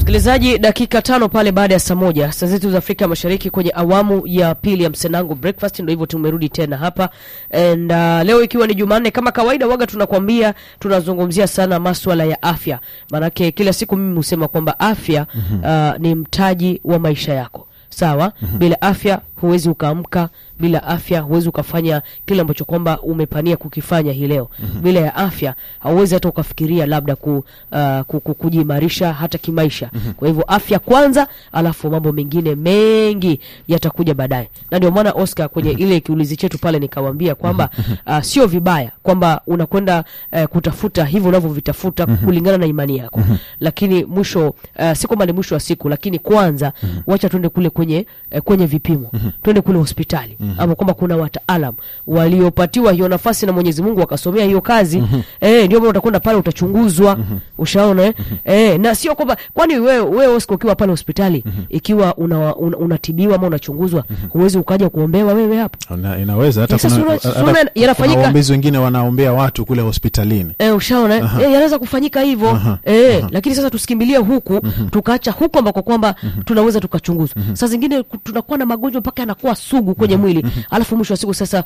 Msikilizaji, dakika tano pale baada ya saa moja saa zetu za Afrika Mashariki kwenye awamu ya pili ya Msenangu Breakfast. Ndo hivyo tumerudi tena hapa and uh, leo ikiwa ni Jumanne kama kawaida, waga tunakwambia tunazungumzia sana maswala ya afya, maanake kila siku mimi husema kwamba afya uh, ni mtaji wa maisha yako sawa. Bila afya huwezi ukaamka, bila afya huwezi ukafanya kile ambacho kwamba umepania kukifanya hii leo. Bila ya afya hauwezi hata ukafikiria labda ku, uh, ku, ku, kujiimarisha hata kimaisha. Kwa hivyo afya kwanza, alafu mambo mengine mengi yatakuja baadaye, na ndio maana Oscar kwenye ile kiulizi chetu pale nikawambia kwamba uh, sio vibaya kwamba unakwenda uh, kutafuta hivyo unavyovitafuta kulingana na imani yako, lakini mwisho uh, si kwamba ni mwisho wa siku, lakini kwanza wacha tuende kule kwenye uh, kwenye vipimo twende kule hospitali ama kwamba kuna wataalam waliopatiwa hiyo nafasi na Mwenyezi Mungu wakasomea hiyo kazi eh, ndio maana utakwenda pale utachunguzwa, ushaona eh? Eh, na sio kwamba kwani wewe wewe Oscar ukiwa pale hospitali ikiwa una, una, unatibiwa ama unachunguzwa huwezi ukaja kuombewa wewe hapo Una- inaweza hata Sasa kuna, sura- hata sura kuna yanafanyika- waombezi wengine wanaombea watu kule hospitalini Eh, ushaona eh? Eh, yanaweza kufanyika hivyo eh, lakini sasa tusikimbilie huku tukaacha huku ambako kwamba tunaweza tukachunguzwa. Saa zingine ku- tunakuwa na magonjwa mpaka yanakuwa sugu kwenye mwili, alafu mwisho wa siku sasa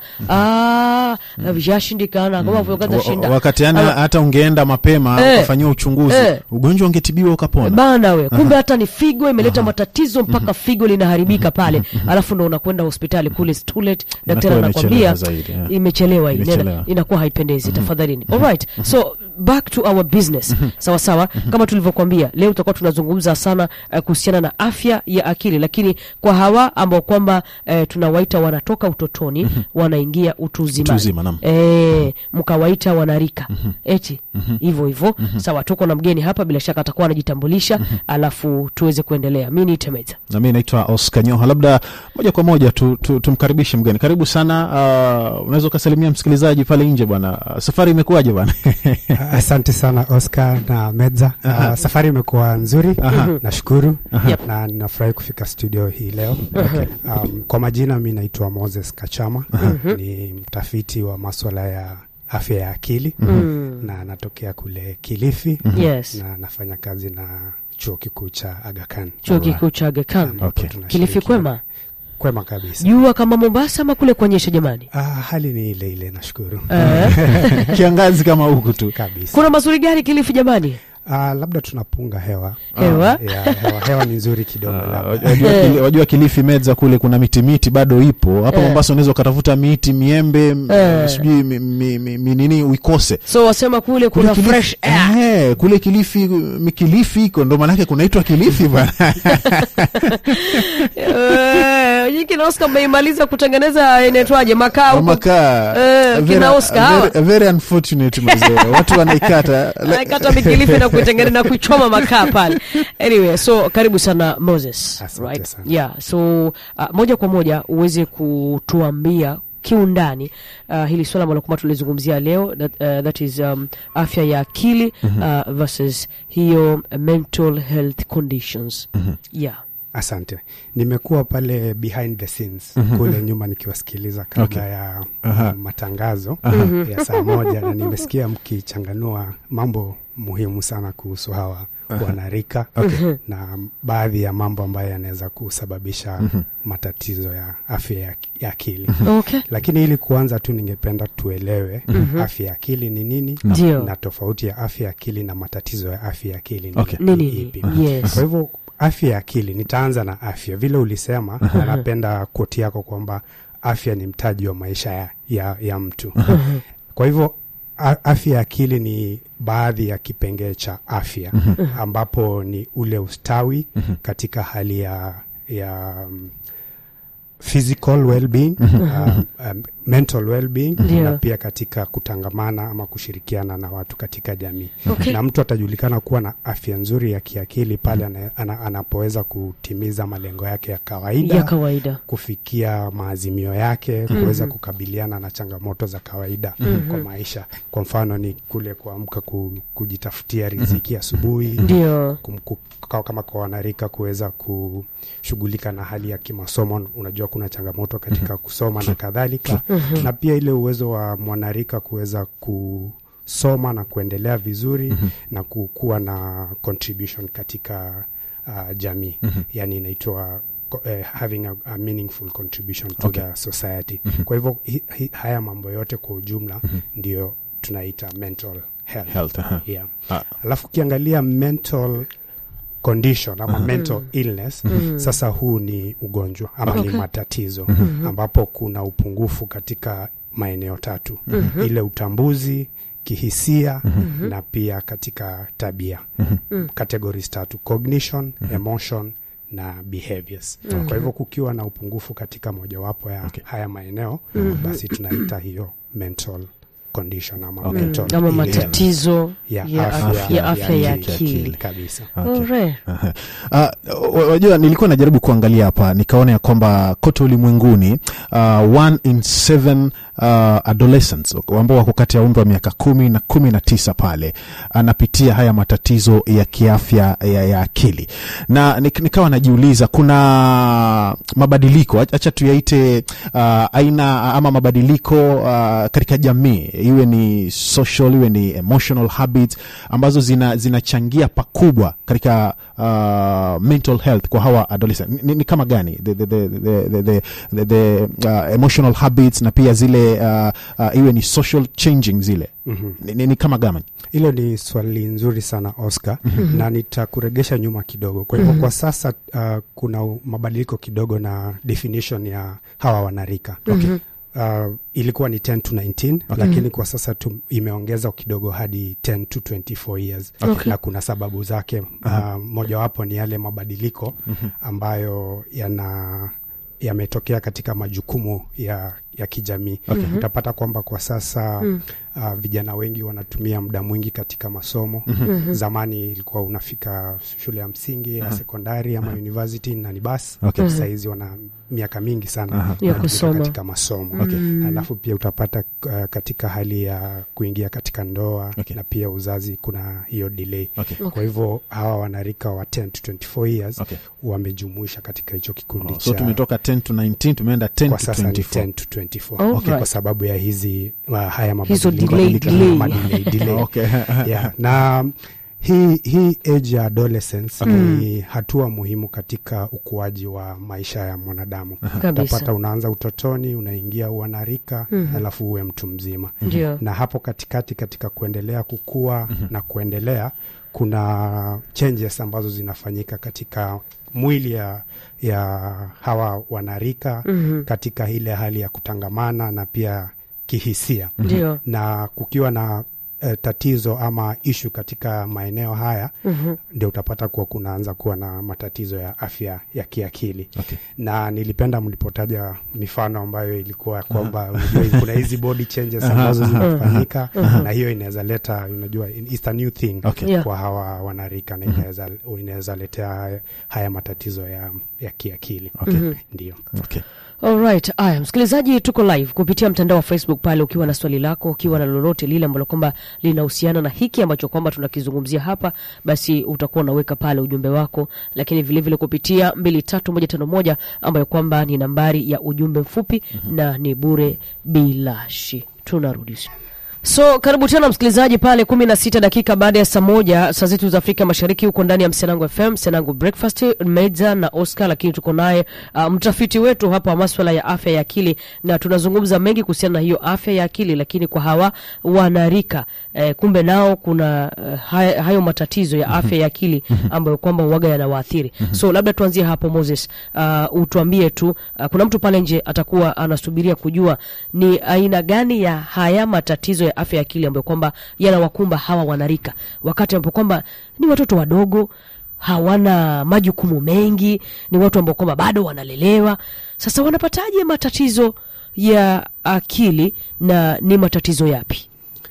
ah, vyashindikana kama vyokaza Wa- shinda wakati yani Ala- hata ungeenda mapema Eh. ukafanyiwa uchunguzi Eh. ugonjwa ungetibiwa ukapona bana we kumbe hata ni figo imeleta matatizo mpaka figo linaharibika pale, alafu ndo unakwenda hospitali kule it's too late, daktari Inakuwa anakwambia imechelewa zaidi, yeah. imechelewa hii, Imechelewa. nena- inakuwa haipendezi. Tafadhalini, alright, so back to our business. Sawa sawa, kama tulivyokwambia leo tutakuwa tunazungumza sana uh, kuhusiana na afya ya akili, lakini kwa hawa ambao kwamba uh, tunawaita wanatoka utotoni wanaingia utu uzimani Utu uzima, naam. eh, mkawaita wanarika eti hivyo hivyo. Sawa, tuko na mgeni hapa, bila shaka atakuwa anajitambulisha, alafu tuweze kuendelea. Mi ni Temeza. na mi naitwa Oscar Nyoha. Labda moja kwa moja tu, tu, tumkaribishe mgeni. Karibu sana. Uh, unaweza ukasalimia msikilizaji pale nje bwana. Uh, safari imekuwaje bwana? Asante sana Oscar na Medza. Uh, safari imekuwa nzuri, nashukuru Yep. na ninafurahi kufika studio hii leo. Um, kwa majina mi naitwa Moses Kachama, ni mtafiti wa maswala ya afya ya akili na natokea kule Kilifi Yes. na nafanya kazi na chuo kikuu cha Aga Khan. Chuo kikuu cha Aga Khan. Ambapo Okay. tunashirikiana- Kilifi kwema, Kwema kabisa. jua kama Mombasa ama kule kuonyesha jamani. Ah, hali ni ile ile, nashukuru Eh, Kiangazi kama huku tu. kabisa. kuna mazuri gani Kilifi jamani? Ah, labda tunapunga hewa Hewa? ya, hewa, hewa ni nzuri kidogo Uh, labda. wajua, kili, wajua Kilifi Medza kule kuna miti miti bado ipo hapa Eh. Mombasa, unaweza ukatafuta miti miembe m- Eh. sijui mi, mi, mi, mi, nini uikose So wasema kule Kule kuna Kilifi- fresh air. eh, kule Kilifi mi Kilifi iko ndo maanake kunaitwa Kilifi bwana. Eh, nyinyi kina Oscar mmeimaliza kutengeneza inaitwaje makaa huko? makaa Eh, Very- kina Oscar hawa. very, very unfortunate mazee watu wanaikata kata mikilifi na kuitengeneza na kuichoma makaa pale. Anyway, so karibu sana Moses. Asante right? sana. Yeah, so uh, moja kwa moja uweze kutuambia kiundani uh, hili swala ambalo kwamba tulizungumzia leo that, uh, that is um, afya ya akili uh, versus hiyo uh, mental health conditions. Yeah. Asante. Nimekuwa pale behind the scenes kule nyuma nikiwasikiliza kabla Okay. ya Aha. um, matangazo ya saa moja, na nimesikia mkichanganua mambo muhimu sana kuhusu hawa wanarika na baadhi ya mambo ambayo yanaweza kusababisha matatizo ya afya ya, ya akili. Okay. Lakini ili kuanza tu, ningependa tuelewe afya ya akili ni nini Ndio. na tofauti ya afya ya akili na matatizo ya afya ya akili ni, Okay. Ni ni nini? ipi. Yes. Kwa hivyo afya ya akili, nitaanza na afya vile ulisema, na napenda koti yako kwamba afya ni mtaji wa maisha ya, ya, ya mtu. Kwa hivyo a- afya ya akili ni baadhi ya kipengee cha afya ambapo ni ule ustawi katika hali ya, ya um, physical well-being, um, um, mental well-being Ndio. na pia katika kutangamana ama kushirikiana na watu katika jamii Okay. na mtu atajulikana kuwa na afya nzuri ya kiakili pale ana, ana, anapoweza kutimiza malengo yake ya kawaida Ya kawaida. kufikia maazimio yake kuweza kukabiliana na changamoto za kawaida kwa maisha. Kwa mfano ni kule kuamka ku, kujitafutia riziki asubuhi Ndio. kum- ku- kwa- kama kwa wanarika kuweza kushughulika na hali ya kimasomo. Unajua kuna changamoto katika kusoma na kadhalika, na pia ile uwezo wa mwanarika kuweza kusoma na kuendelea vizuri na kukuwa na contribution katika uh, jamii yani inaitwa co- eh, having a, a meaningful contribution to Okay. the society kwa hivyo hi, hi, haya mambo yote kwa ujumla ndio tunaita mental health, Health, aha. Yeah. Ah. alafu ukiangalia mental condition ama mental illness sasa huu ni ugonjwa ama Okay. ni matatizo ambapo kuna upungufu katika maeneo tatu ile utambuzi kihisia na pia katika tabia categories tatu cognition emotion na behaviors kwa hivyo kukiwa na upungufu katika mojawapo ya Okay. haya maeneo basi tunaita hiyo mental condition ama Okay. mental ama illness. matatizo ya ya afya, afya- afya ya akili. akili. kabisa Okay. Alright. Aha. Ah, wa- wajua nilikuwa najaribu kuangalia hapa nikaona ya kwamba kote ulimwenguni uh, one in seven uh, adolescents ambao wako kati ya umri wa miaka kumi na kumi na tisa pale anapitia haya matatizo ya kiafya ya, ya akili na nik, nikawa najiuliza kuna mabadiliko ach- acha tuyaite uh, aina ama mabadiliko uh, katika jamii iwe ni social iwe ni emotional habits ambazo zina zinachangia pakubwa katika uh, mental health kwa hawa adolescent ni, ni kama gani the, the, the, the, the, the, the, the uh, emotional habits na pia zile uh, uh, iwe ni social changing zile Mhm. ni, ni, ni kama gama hilo ni swali nzuri sana oscar na nitakuregesha nyuma kidogo kwa hivyo kwa sasa uh, kuna u- mabadiliko kidogo na definition ya hawa wanarika Mhm. uh, ilikuwa ni 10 to 19 Okay. lakini kwa sasa tu, imeongeza kidogo hadi 10 to 24 years Okay. na kuna sababu zake uh, mojawapo ni yale mabadiliko ambayo yana yametokea katika majukumu ya, ya kijamii Okay. utapata kwamba kwa sasa Mm. uh, vijana wengi wanatumia muda mwingi katika masomo zamani ilikuwa unafika shule ya msingi ya sekondari ama university na ni basi Okay. sahizi wana miaka mingi sana Aha. Ya wanatumika kusoma. katika masomo Okay. alafu pia utapata uh, katika hali ya kuingia katika ndoa Okay. na pia uzazi kuna hiyo delay okay. Okay. kwa hivyo hawa wanarika wa 10 to 24 years Okay. wamejumuisha katika hicho kikundi Oh, so cha tumetoka 10 to 19 tumeenda 10 kwa to sasa ni 24 10 to 24 Alright. okay, kwa sababu ya hizi uh, haya Hizo mabadiliko delay, Mabadiliko- delay. madelay, delay. okay. yeah. na hii hii age ya adolescence ni hatua muhimu katika ukuaji wa maisha ya mwanadamu Kabisa. utapata unaanza utotoni unaingia uanarika alafu uwe mtu mzima Ndio. na hapo katikati katika kuendelea kukua na kuendelea kuna changes ambazo zinafanyika katika mwili ya, ya hawa wanarika Mhm. katika ile hali ya kutangamana na pia kihisia Ndio. na kukiwa na eh, tatizo ama ishu katika maeneo haya Mhm. ndio utapata kuwa kunaanza kuwa na matatizo ya afya ya kiakili Okay. na nilipenda mlipotaja mifano ambayo ilikuwa ya kwamba unajua kuna hizi body changes ambazo zinafanyika na hiyo inaweza leta unajua it's a new thing Okay. Yeah. kwa hawa wanarika na inaweza inaweza letea haya, haya matatizo ya, ya kiakili Okay. ndio Okay. Alright, aya msikilizaji, tuko live kupitia mtandao wa Facebook pale, ukiwa na swali lako, ukiwa na lolote lile ambalo kwamba linahusiana na hiki ambacho kwamba tunakizungumzia hapa, basi utakuwa unaweka pale ujumbe wako, lakini vilevile vile kupitia mbili tatu moja tano moja ambayo kwamba ni nambari ya ujumbe mfupi na ni bure bilashi. Tunarudisha So karibu tena msikilizaji pale kumi na sita dakika baada ya saa moja saa zetu za Afrika Mashariki, huko ndani ya Msenangu FM, Msenangu Breakfast, Meza na Oscar, lakini tuko naye uh, mtafiti wetu hapa wa maswala ya afya ya akili, na tunazungumza mengi kuhusiana na hiyo afya ya akili, lakini kwa hawa wanarika eh, kumbe nao kuna uh, haya, hayo matatizo ya afya ya akili ambayo kwamba uwaga yanawaathiri. So labda tuanzie hapo Moses, uh, utuambie tu uh, kuna mtu pale nje atakuwa anasubiria kujua ni aina gani ya haya matatizo ya afya ya akili ambayo kwamba yanawakumba hawa wanarika, wakati ambapo kwamba ni watoto wadogo hawana majukumu mengi, ni watu ambao kwamba bado wanalelewa. Sasa wanapataje matatizo ya akili na ni matatizo yapi?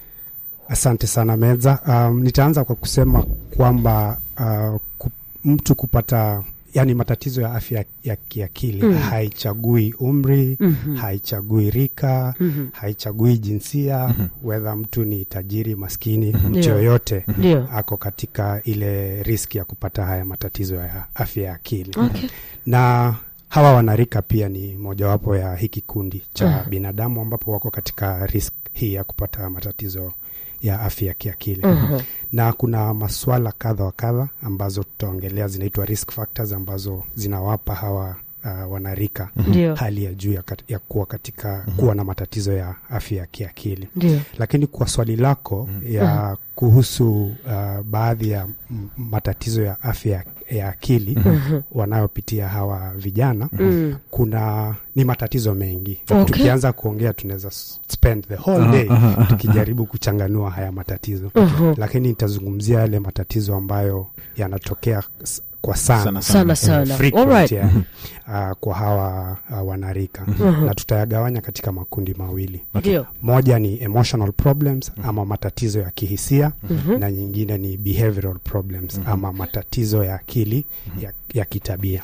Asante sana Meza. Um, nitaanza kwa kusema kwamba uh, ku, mtu kupata yani matatizo ya afya ya kiakili Mm. haichagui umri Mhm. haichagui rika Mhm. haichagui jinsia wedha mtu ni tajiri maskini mtu Ndio. yoyote Ndio. ako katika ile riski ya kupata haya matatizo ya afya ya akili Okay. na hawa wanarika pia ni mojawapo ya hiki kundi cha binadamu ambapo wako katika risk hii ya kupata matatizo ya afya ya kiakili na kuna maswala kadha wa kadha ambazo tutaongelea zinaitwa risk factors ambazo zinawapa hawa uh, wanarika ndio hali ya juu ya, kat- ya kuwa katika kuwa na matatizo ya afya ya kiakili ndio lakini kwa swali lako ya kuhusu uh, baadhi ya m- matatizo ya afya ya akili wanayopitia hawa vijana Mm. kuna ni matatizo mengi Okay. tukianza kuongea tunaweza s- spend the whole day tukijaribu kuchanganua haya matatizo Mhm. lakini nitazungumzia yale matatizo ambayo yanatokea s- kwa sana, Sana, sana Eh, sana frequent, Alright. yeah, uh, kwa hawa uh, wanarika na tutayagawanya katika makundi mawili ndio moja ni emotional problems ama matatizo ya kihisia na nyingine ni behavioral problems ama matatizo ya akili ya, ya kitabia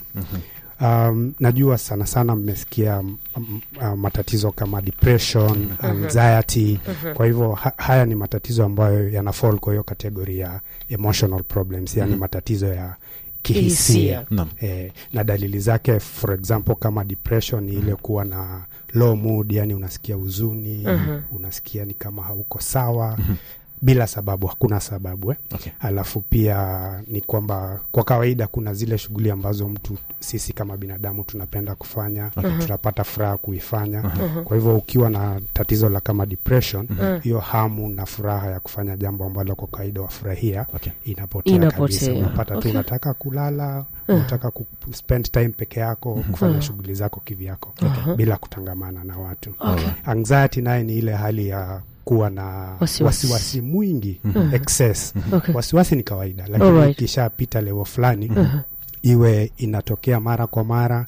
um, najua sana sana mmesikia mm, mm, uh, matatizo kama depression anxiety kwa hivyo ha, haya ni matatizo ambayo yana fall kwa hiyo kategori ya emotional problems yani matatizo ya Kihisia. kihisia Naam. eh, na dalili zake for example kama depression ni ile kuwa na low mood yani unasikia huzuni unasikia ni kama hauko sawa bila sababu hakuna sababu eh? Okay. alafu pia ni kwamba kwa kawaida kuna zile shughuli ambazo mtu sisi kama binadamu tunapenda kufanya tunapata furaha kuifanya kwa hivyo ukiwa na tatizo la kama depression hiyo hamu na furaha ya kufanya jambo ambalo kwa kawaida wafurahia Okay. inapotea, Inapotea. kabisa unapata Okay. tu unataka kulala unataka ku spend time peke yako kufanya shughuli zako kivyako bila kutangamana na watu anxiety naye ni ile hali ya kuwa na Wasiwasi. wasiwasi mwingi excess Okay. wasiwasi ni kawaida lakini Alright. ikishapita level fulani iwe inatokea mara kwa mara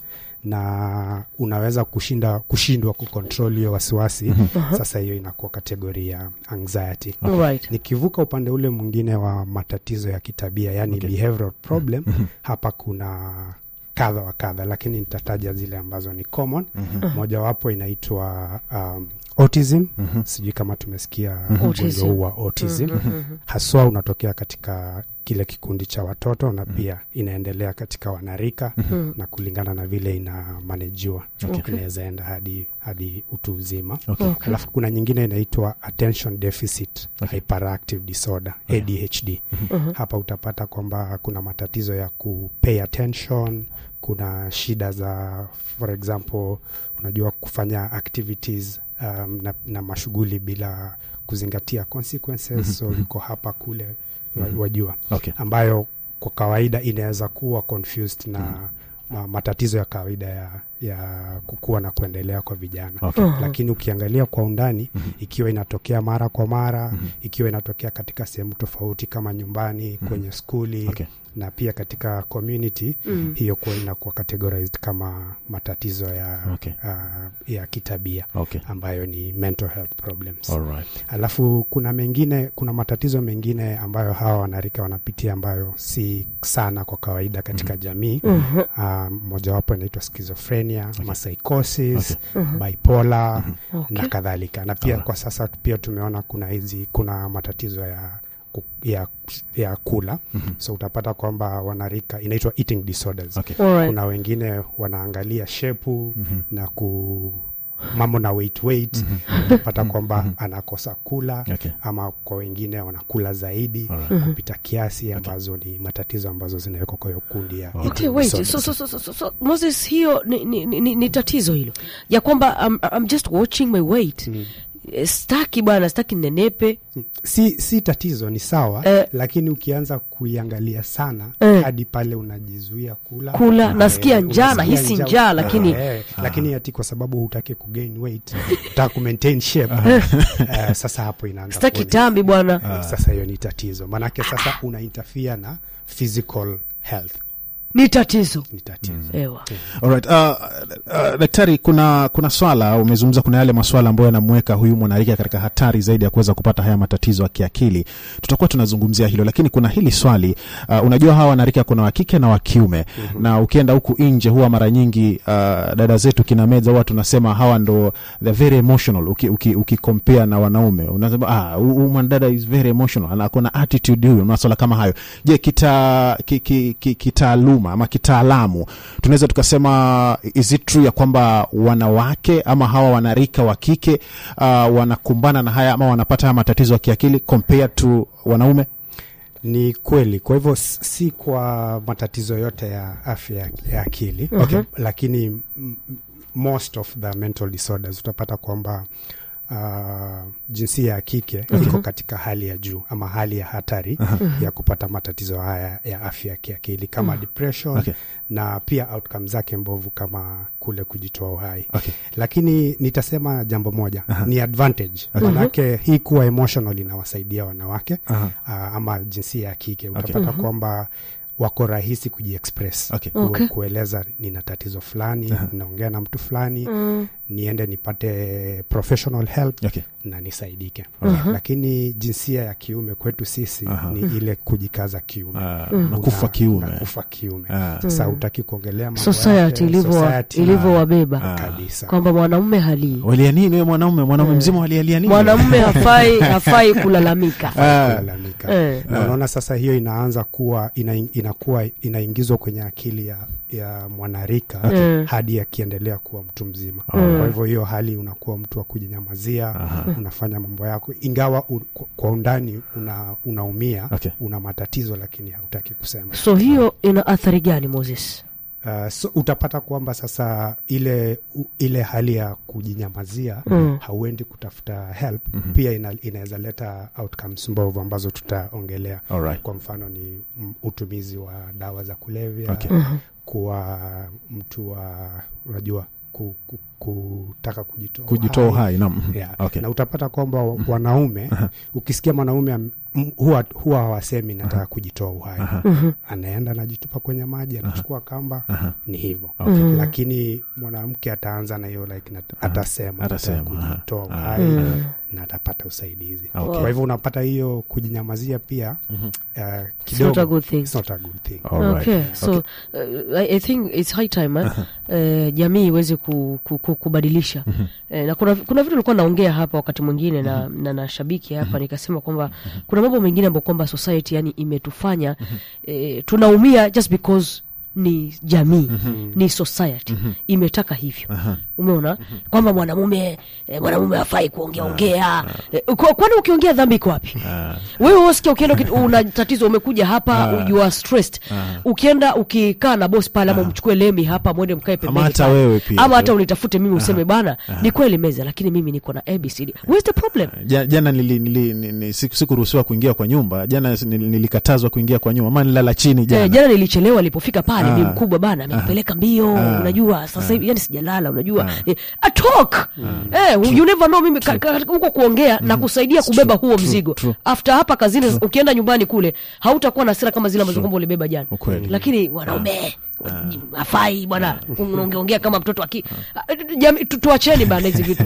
na unaweza kushinda kushindwa kucontrol hiyo wasiwasi sasa hiyo inakuwa kategori ya anxiety Alright. nikivuka upande ule mwingine wa matatizo ya kitabia yani Okay. behavioral problem hapa kuna kadha wa kadha lakini nitataja zile ambazo ni common mojawapo inaitwa um, autism sijui kama tumesikia ugonjwa Autism. huu wa autism haswa unatokea katika kile kikundi cha watoto na pia inaendelea katika wanarika na kulingana na vile ina manejiwa Okay. inaweza enda hadi hadi utu uzima Okay. Okay. alafu kuna nyingine inaitwa attention deficit hyperactive disorder adhd hapa utapata kwamba kuna matatizo ya kupay attention kuna shida za for example unajua kufanya activities um, na, na mashughuli bila kuzingatia consequences so yuko hapa kule wa- wajua Okay. ambayo kwa kawaida inaweza kuwa confused na ma, matatizo ya kawaida ya, ya kukua na kuendelea kwa vijana Okay. lakini ukiangalia kwa undani ikiwa inatokea mara kwa mara ikiwa inatokea katika sehemu tofauti kama nyumbani kwenye skuli Okay. na pia katika community hiyo kuwa inakuwa categorized kama matatizo ya, Okay. uh, ya kitabia Okay. ambayo ni mental health problems Alright. alafu kuna mengine kuna matatizo mengine ambayo hawa wanarika wanapitia ambayo si sana kwa kawaida katika jamii um, mojawapo inaitwa schizophrenia psychosis bipolar na kadhalika na pia kwa sasa pia tumeona kuna hizi kuna matatizo ya ku- ya, ya kula so utapata kwamba wanarika inaitwa eating disorders Okay. Alright. kuna wengine wanaangalia shepu na ku mambo na weight weight utapata kwamba anakosa kula Okay. ama kwa wengine wanakula zaidi Alright. kupita kiasi ambazo ni matatizo ambazo zinawekwa kwa hiyo kundi ya Okay, eating wait. disorders. So, so, so, so, so, so, Moses, hiyo ni, ni, ni, ni tatizo hilo ya kwamba I'm, I'm just watching my weight Eh, staki bwana staki nenepe si, si tatizo ni sawa Eh. lakini ukianza kuiangalia sana Eh. hadi pale unajizuia kula Kula, eh, nasikia njaa, unasikia nahisi njaa, lakini- eh, lakini ati kwa sababu hutaki kugain weight utaka kumaintain shape eh, sasa hapo inaanza staki kuwa ni- tambi bwana eh, sasa hiyo ni tatizo maanake sasa una interfere na physical health ni tatizo ni tatizo ewa Alright. Uh, uh, daktari, kuna kuna swala umezungumza, kuna yale maswala ambayo yanamweka huyu mwanarika katika hatari zaidi ya kuweza kupata haya matatizo ya kiakili. Tutakuwa tunazungumzia hilo, lakini kuna hili swali uh, unajua hawa wanarika kuna wa kike na wa kiume na ukienda huku nje huwa mara nyingi uh, dada zetu kina meza huwa tunasema hawa ndo the very emotional uki, uki, uki compare na wanaume unasema ah, huyu huyu mwanadada is very emotional ana kuna attitude huyu maswala kama hayo. Je, kita ki, ki, ki, kitaaluma kitaaluma ama kitaalamu tunaweza tukasema is it true ya kwamba wanawake ama hawa wanarika wa kike uh, wanakumbana na haya ama wanapata haya matatizo ya kiakili compared to wanaume Ni kweli. Kwa hivyo s- si kwa matatizo yote ya afya ya- ya akili Okay. lakini m- m- most of the mental disorders utapata kwamba uh, jinsia ya kike iko katika hali ya juu ama hali ya hatari ya kupata matatizo haya ya afya ya kiakili kama depression Okay. na pia outcome zake mbovu kama kule kujitoa uhai okay. lakini nitasema jambo moja ni advantage manake hii kuwa emotional inawasaidia wanawake Aha. uh, ama jinsia ya kike utapata kwamba wako rahisi kujiexpress Okay. ku, Okay. kueleza nina tatizo fulani ninaongea na mtu fulani niende nipate professional help Okay. na nisaidike lakini jinsia ya kiume kwetu sisi Aha. ni ile kujikaza kiume Ah, Una- nakufa kiume unakufa kiume Ah. sasa utaki kuongelea mambo society yake, ilivyo society, ilivyowabeba Ah. kabisa kwamba mwanamume halii walia nini we mwanaume mwanaume mzima walialia nini mwanamume hafai hafai kulalamika Ah. kulalamika Eh. na unaona sasa hiyo inaanza kuwa ina, inakuwa inaingizwa kwenye akili ya, ya mwanarika Okay. hadi akiendelea kuwa mtu mzima Mm. kwa hivyo hiyo hali unakuwa mtu wa kujinyamazia unafanya mambo yako ingawa u, kwa- kwa undani una, unaumia Okay. una matatizo lakini hautaki kusema so hiyo ina athari gani moses Uh, so utapata kwamba sasa ile u, ile hali ya kujinyamazia Mm. hauendi kutafuta help pia ina, inaweza leta outcomes mbovu ambazo tutaongelea Alright. kwa mfano ni mm, utumizi wa dawa za kulevya Okay. kuwa mtu wa unajua ku, ku, kutaka kujitoa kujitoa uhai naam Yeah. Okay. na utapata kwamba wa- wanaume ukisikia mwanaume am- m- huwa huwa hawasemi nataka kujitoa uhai anaenda anajitupa kwenye maji anachukua kamba ni hivyo lakini mwanamke ataanza na hiyo like nat- atasema Atasema, nataka aha. kujitoa Ah. uhai Mm. na atapata usaidizi Okay. kwa hivyo unapata hiyo kujinyamazia pia uh, It's not a kidogo good thing. it's not a good thing Alright. okay so uh, I, i think it's high time eh? uh, jamii iweze ku, ku, ku, kubadilisha eh, na kuna, kuna vitu nilikuwa naongea hapa wakati mwingine na, na, na shabiki hapa nikasema kwamba kuna mambo mengine ambayo kwamba society yani imetufanya eh, tunaumia just because ni jamii ni society imetaka hivyo umeona kwamba mwanamume eh, mwanamume hafai kuongea ongea eh, kwa- kwani ukiongea dhambi iko wapi wewe wasikia ukienda uki- una tatizo umekuja hapa you are stressed ukienda ukikaa na boss pale ama umchukue lemi hapa mwende mkae pembeni hata pale. wewe pia. ama hata unitafute mimi useme bana ni kweli meza lakini mimi niko na abcd where's the problem Ja- jana nili, nili, nili, siku- sikuruhusiwa kuingia kwa nyumba jana nili- nilikatazwa kuingia kwa nyumba ama nilala chini jana Eh, jana nilichelewa alipofika pale Ah. bi mkubwa bana amenipeleka mbio unajua sasa hivi yani sijalala unajua eh, a talk eh, you never know mimi ka- ka- huko kuongea na kusaidia kubeba huo mzigo true. after hapa kazini ukienda nyumbani kule hautakuwa na hasira kama zile ambazo kwamba ulibeba jana Ukweli. lakini wanaume afai bwana unaongeongea kama mtoto aki jamii tu- tuacheni bana hizi vitu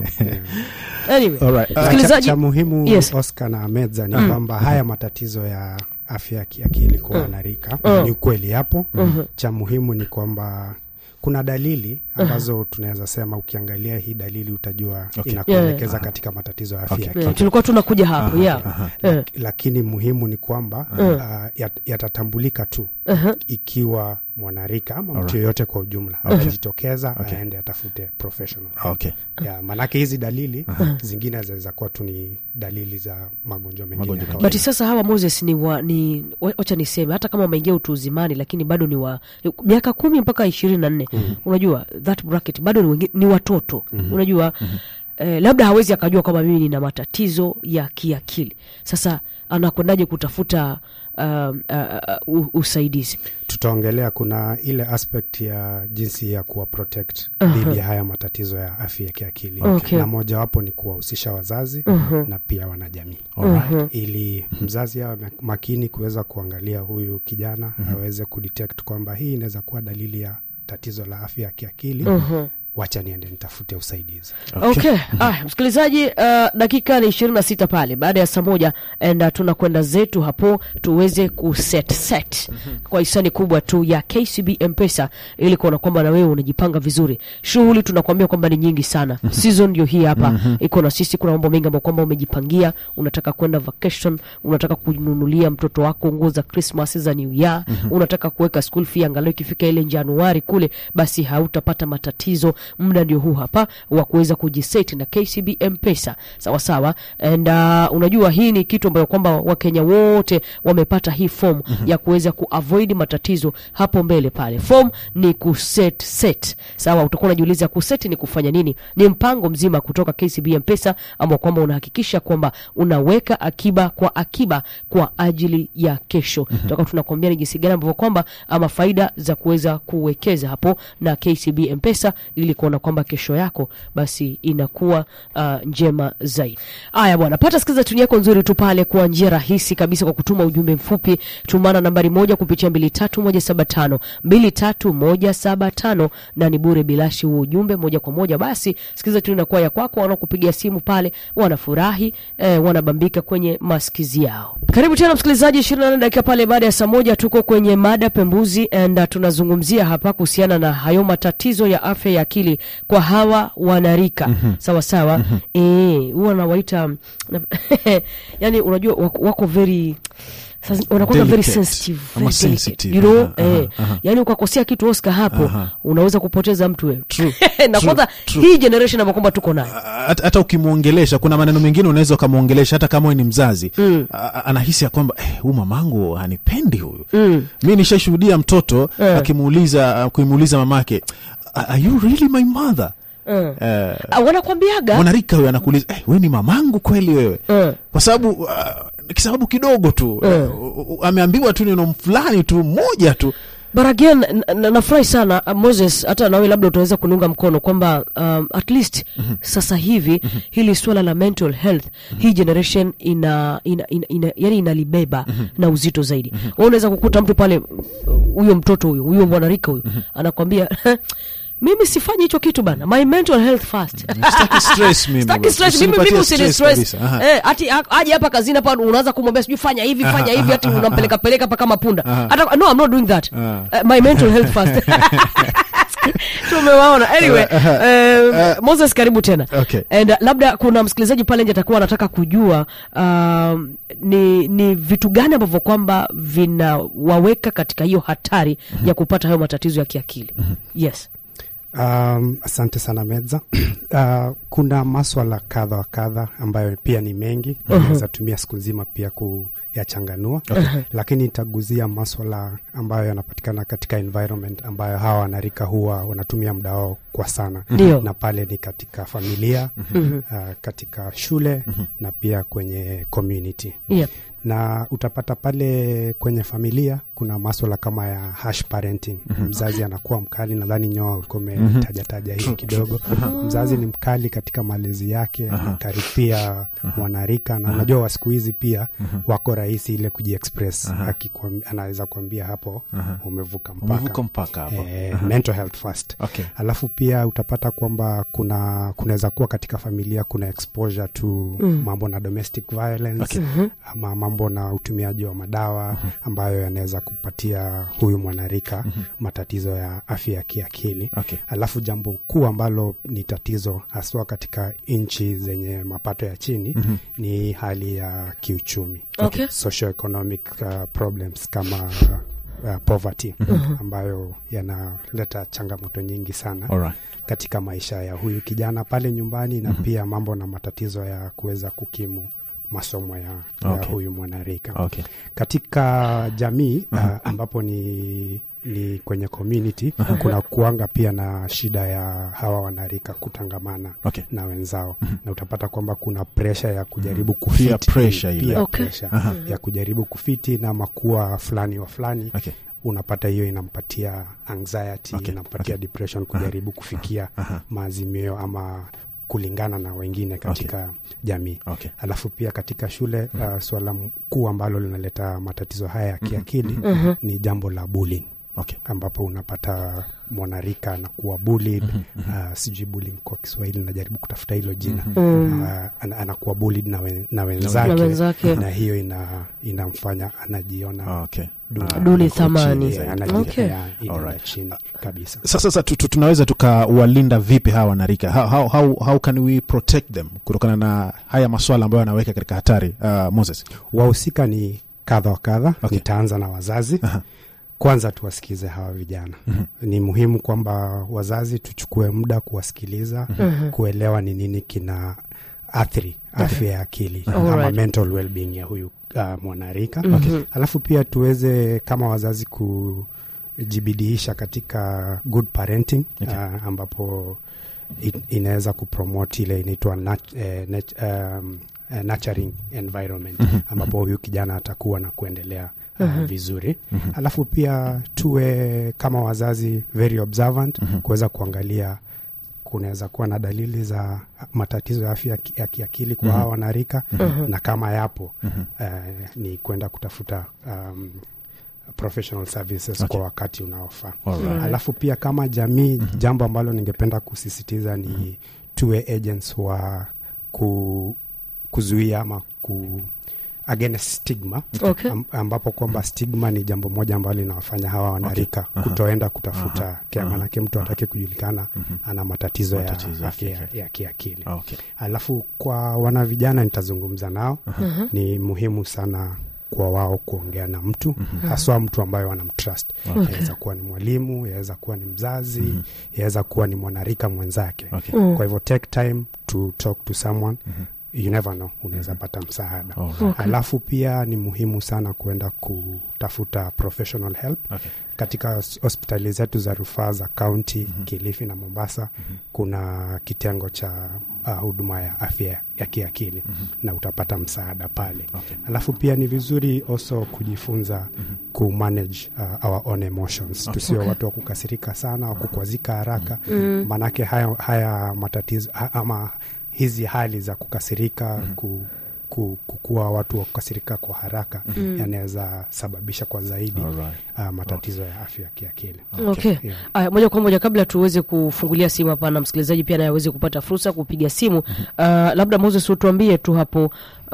anyway Alright. Uh, cha, msikilizaji cha muhimu Yes. Oscar na Medza ni kwamba haya matatizo ya afya ya kiakili kwa wanarika ni ukweli yapo. Cha muhimu ni kwamba kuna dalili ambazo tunaweza sema ukiangalia hii dalili utajua Okay. inakuelekeza Yeah. katika matatizo ya afya Okay. ya Eh, akili. tulikuwa tunakuja hapo yeah Eh, Lakini muhimu ni kwamba uh, yat- yatatambulika tu ikiwa mwanarika ama mtu yoyote kwa ujumla atajitokeza aende atafute professional okay. ya maanake hizi dalili zingine zinaweza kuwa tu ni dalili za magonjwa mengine Magonjwa ya mengine. but sasa hawa moses ni wa ni wa- wacha niseme hata kama wameingia utu uzimani lakini bado ni wa miaka kumi mpaka ishirini na nne unajua that bracket bado ni, wengi, ni watoto unajua eh, labda hawezi akajua kwamba mimi nina matatizo ya kiakili sasa anakwendaje kutafuta um, uh, uh, usaidizi tutaongelea kuna ile aspect ya jinsi ya kuwa protect dhidi ya haya matatizo ya afya ya kiakili Okay. na mojawapo ni kuwahusisha wazazi na pia wanajamii Alright. ili mzazi awe mak- makini kuweza kuangalia huyu kijana aweze kudetect kwamba hii inaweza kuwa dalili ya tatizo la afya ya kiakili wacha niende nitafute usaidizi okay, Aya, msikilizaji uh, dakika ni ishirini na sita pale baada ya saa moja and uh, tunakwenda zetu hapo tuweze kuset set kwa hisani kubwa tu ya kcb mpesa ili kuona kwamba na wewe unajipanga vizuri shughuli tunakuambia kwamba ni nyingi sana season ndio hii hapa iko na sisi kuna mambo mengi ambayo kwamba umejipangia unataka kwenda vacation unataka kununulia mtoto wako nguo za christmas za new year unataka kuweka school fee angalau ikifika ile januari kule basi hautapata matatizo muda ndio huu hapa wa kuweza kujiseti na kcb mpesa sawa sawa and uh, unajua hii ni kitu ambayo kwamba wakenya wote wamepata hii form ya kuweza kuavoid matatizo hapo mbele pale form ni kuset set sawa utakuwa unajiuliza kuset ni kufanya nini ni mpango mzima kutoka kcb mpesa ambao kwamba unahakikisha kwamba unaweka akiba kwa akiba kwa ajili ya kesho tutakuwa tunakwambia ni jinsi gani ambavyo kwamba ama faida za kuweza kuwekeza hapo na kcb mpesa ili kuona kwamba kesho yako basi inakuwa uh, njema zaidi haya bwana pata sikiza tuni yako nzuri tu pale kwa njia rahisi kabisa kwa kutuma ujumbe mfupi tumana nambari moja kupitia mbili tatu moja saba tano mbili tatu moja saba tano na ni bure bilashi huo ujumbe moja kwa moja basi sikiza tuni inakuwa ya kwako wanaokupigia simu pale wanafurahi eh, wanabambika kwenye maskizi yao karibu tena msikilizaji ishirini na nane dakika pale baada ya saa moja tuko kwenye mada pembuzi and uh, tunazungumzia hapa kuhusiana na hayo matatizo ya afya ya akili kwa hawa wanarika mm-hmm. sawa sawa mm-hmm. huwa e, nawaita yani unajua wako, wako very sasa wanakuwa very Delicate. sensitive, Ama very delicate, sensitive. you know Aha, aha, eh, aha. yani ukakosea kitu Oscar hapo Aha. unaweza kupoteza mtu wewe True, na true, kwanza true. hii generation ambayo kwamba tuko nayo hata hata ukimwongelesha kuna maneno mengine unaweza ukamwongelesha hata kama wewe ni mzazi mm. anahisi ya kwamba eh, huyu mamangu hanipendi huyu mm. mi nishashuhudia mtoto Eh. akimuuliza akimuuliza mamake are you really my mother Mm. eh, Ah, wanakwambiaga mwanarika huyo anakuuliza eh, we ni mamangu kweli wewe Mm. kwa sababu uh, kisababu kidogo tu uh, uh, ameambiwa tu neno fulani tu moja tu but again n- n- nafurahi sana uh, moses hata nawe labda utaweza kuniunga mkono kwamba um, at least sasa hivi hili swala la mental health hii generation ina, ina, ina, ina yani inalibeba na uzito zaidi mm unaweza kukuta mtu pale uh, huyo mtoto huyo huyo mwanarika huyo anakwambia mimi sifanyi hicho kitu bana my mental health first Sitaki stress mimi Sitaki bwana. stress, mimi Usinipatie mimi usini stress stress. kabisa. Aha. Eh, ati a- aje hapa kazini hapa unaanza kumwambia sijui fanya hivi fanya hivi hati unampeleka peleka hapa kama punda hata no I'm not doing that Aha. uh, my mental health first tumewaona anyway uh, Moses karibu tena Okay. and uh, labda kuna msikilizaji pale nje atakuwa anataka kujua um, ni ni vitu gani ambavyo kwamba vinawaweka katika hiyo hatari ya kupata hayo matatizo ya kiakili yes Um, asante sana Medza. Uh, kuna maswala kadha wa kadha ambayo pia ni mengi naweza tumia siku nzima pia kuyachanganua lakini itaguzia maswala ambayo yanapatikana katika environment ambayo hawa wanarika huwa wanatumia muda wao kwa sana Ndio. na pale ni katika familia uh, katika shule na pia kwenye community yeah. na utapata pale kwenye familia kuna maswala kama ya hash parenting mzazi anakuwa mkali nadhani nyoa ulikuwa umetajataja hii kidogo mzazi ni mkali katika malezi yake anakaripia mwanarika na unajua wa siku hizi pia wako rahisi ile kujiexpress Akikwam- anaweza kuambia hapo umevuka mpaka umevuka mpaka hapo eh, mental health first okay. alafu pia utapata kwamba kuna kunaweza kuwa katika familia kuna exposure to mm. mambo na domestic violence Okay. ama mambo na utumiaji wa madawa ambayo yanaweza kupatia huyu mwanarika matatizo ya afya ya kiakili Okay. alafu jambo kuu ambalo ni tatizo haswa katika nchi zenye mapato ya chini ni hali ya kiuchumi Okay. socioeconomic uh, problems kama uh, poverty ambayo yanaleta changamoto nyingi sana Alright. katika maisha ya huyu kijana pale nyumbani na pia mambo na matatizo ya kuweza kukimu masomo ya, ya Okay. huyu mwanarika Okay. katika jamii uh, ambapo ni ni kwenye community kuna kuanga pia na shida ya hawa wanarika kutangamana Okay. na wenzao na utapata kwamba kuna presha ya kujaribu Peer kufiti pressure ile. Peer Okay. pressure ya kujaribu kufiti na makuwa fulani wa fulani Okay. unapata hiyo inampatia anxiety Okay, inampatia depression kujaribu kufikia maazimio ama kulingana na wengine katika jamii Okay. alafu pia katika shule uh, swala kuu ambalo linaleta matatizo haya ya kiakili ni jambo la bullying Okay. ambapo unapata mwanarika anakuwa bullied uh, sijui bullying kwa kiswahili najaribu kutafuta hilo jina Mm. uh, ana- anakuwa bullied na, wen, na na wenzake wenzake na hiyo ina inamfanya anajiona Okay. duni. Ah, Duni iko thamani. chini Yeah, zaidi. anajiona Okay. yeah, inaenda Alright. chini kabisa Sasa sasa tu, tu, tunaweza tukawalinda vipi hawa wanarika? How, how, how, how can we protect them kutokana na haya maswala ambayo yanaweka katika hatari? Uh, Moses. wahusika ni kadha wa kadha Okay. nitaanza na wazazi Aha. kwanza tuwasikize hawa vijana ni muhimu kwamba wazazi tuchukue muda kuwasikiliza kuelewa ni nini kina athiri afya ya akili ama Alright. mental well-being ya huyu uh, mwanarika Mhm. alafu pia tuweze kama wazazi kujibidiisha katika good parenting Okay. uh, ambapo in- inaweza kupromote ile inaitwa nat, eh, nat, um, eh, nurturing environment ambapo huyu kijana atakuwa na kuendelea uh, vizuri alafu pia tuwe kama wazazi very observant kuweza kuangalia kunaweza kuwa na dalili za matatizo ya afya ya ki- ya kiakili kwa hawa wanarika na kama yapo eh, ni kwenda kutafuta um, professional services Okay. kwa wakati unaofaa Alright. alafu pia kama jamii jambo ambalo ningependa kusisitiza ni tuwe agents wa ku, kuzuia ama ku against stigma Okay. am, ambapo kwamba stigma ni jambo moja ambalo linawafanya hawa wanarika Aha. kutoenda kutafuta Aha. care, Aha. manake mtu atake kujulikana ana matatizo, Matatizo ya ya afya ya, kiakili. ya kiakili Okay. alafu kwa wana vijana nitazungumza nao ni muhimu sana kwa wao kuongea na mtu haswa mtu ambaye wanamtrust Okay. yaweza kuwa ni mwalimu yaweza kuwa ni mzazi yaweza kuwa ni mwanarika mwenzake Okay. Mm. kwa hivyo take time to talk to someone you never know unaweza pata msaada Alright. Okay. alafu pia ni muhimu sana kuenda kutafuta professional help Okay. katika hos- hospitali zetu za rufaa za kaunti kilifi na mombasa kuna kitengo cha uh, huduma ya afya ya kiakili na utapata msaada pale Okay. alafu pia ni vizuri also kujifunza kumanage uh, our own emotions tusio Okay. watu wa kukasirika sana wa kukwazika haraka maanake haya, haya matatizo ha, ama hizi hali za kukasirika ku, ku, kukuwa watu wa kukasirika kwa haraka yanaweza sababisha kwa zaidi Alright. uh, matatizo ya afya ya kiakili Okay. Yeah. Aya, moja kwa moja kabla tuweze kufungulia simu hapa na msikilizaji pia naye aweze kupata fursa kupiga simu uh, labda Moses utuambie tu hapo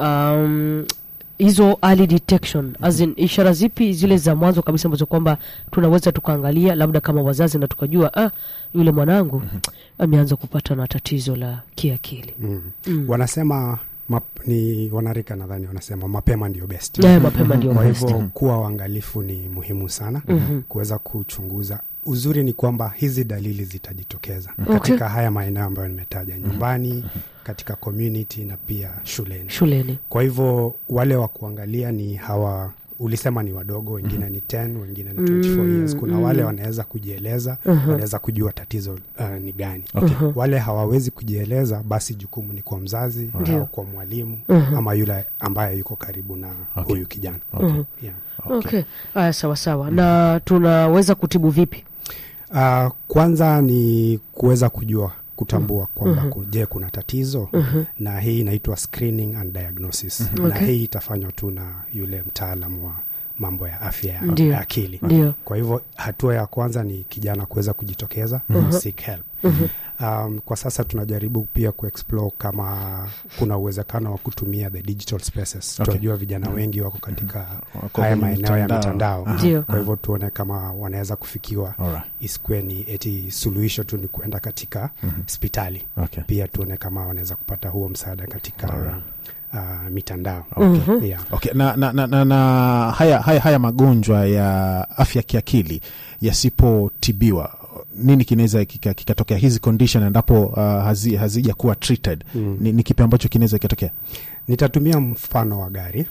um, hizo early detection as in, ishara zipi zile za mwanzo kabisa ambazo kwamba tunaweza tukaangalia labda kama wazazi na tukajua ah, yule mwanangu ameanza kupata na tatizo la kiakili mm. Mm. wanasema map, ni wanarika nadhani wanasema mapema ndio best naye mapema ndio kwa best. hivyo kuwa uangalifu ni muhimu sana Mhm. kuweza kuchunguza uzuri ni kwamba hizi dalili zitajitokeza Okay. katika haya maeneo ambayo nimetaja nyumbani katika community na pia shuleni shuleni kwa hivyo wale wa kuangalia ni hawa ulisema ni wadogo wengine ni 10 wengine ni 24 years kuna wale wanaweza kujieleza wanaweza kujua tatizo uh, ni gani Okay. wale hawawezi kujieleza basi jukumu ni kwa mzazi Ndio. au kwa mwalimu ama yule ambaye yuko karibu na Okay. huyu kijana Mhm. yeah. okay haya sawa sawa na tunaweza kutibu vipi Uh, kwanza ni kuweza kujua kutambua kwamba ku- je kuna tatizo na hii inaitwa screening and diagnosis na Okay. hii itafanywa tu na yule mtaalam wa mambo ya afya ya Ndio. ya akili ndio kwa hivyo hatua ya kwanza ni kijana kuweza kujitokeza seek help um, kwa sasa tunajaribu pia kuexplore kama kuna uwezekano wa kutumia the digital spaces Okay. tunajua vijana wengi wako katika Wako haya kwenye maeneo ya mitandao. mitandao Aha. Ndio. kwa hivyo tuone kama wanaweza kufikiwa Alright. isikuwe ni eti suluhisho tu ni kuenda katika hospitali Okay. pia tuone kama wanaweza kupata huo msaada katika Alright. uh, mitandao Okay. yeah. Okay. Na, na, na, na, na haya, haya, haya magonjwa ya afya ya kiakili yasipotibiwa nini kinaweza kika- kikatokea hizi condition endapo uh, hazi, hazija kuwa treated Mm. ni, ni kipi ambacho kinaweza kikatokea nitatumia mfano wa gari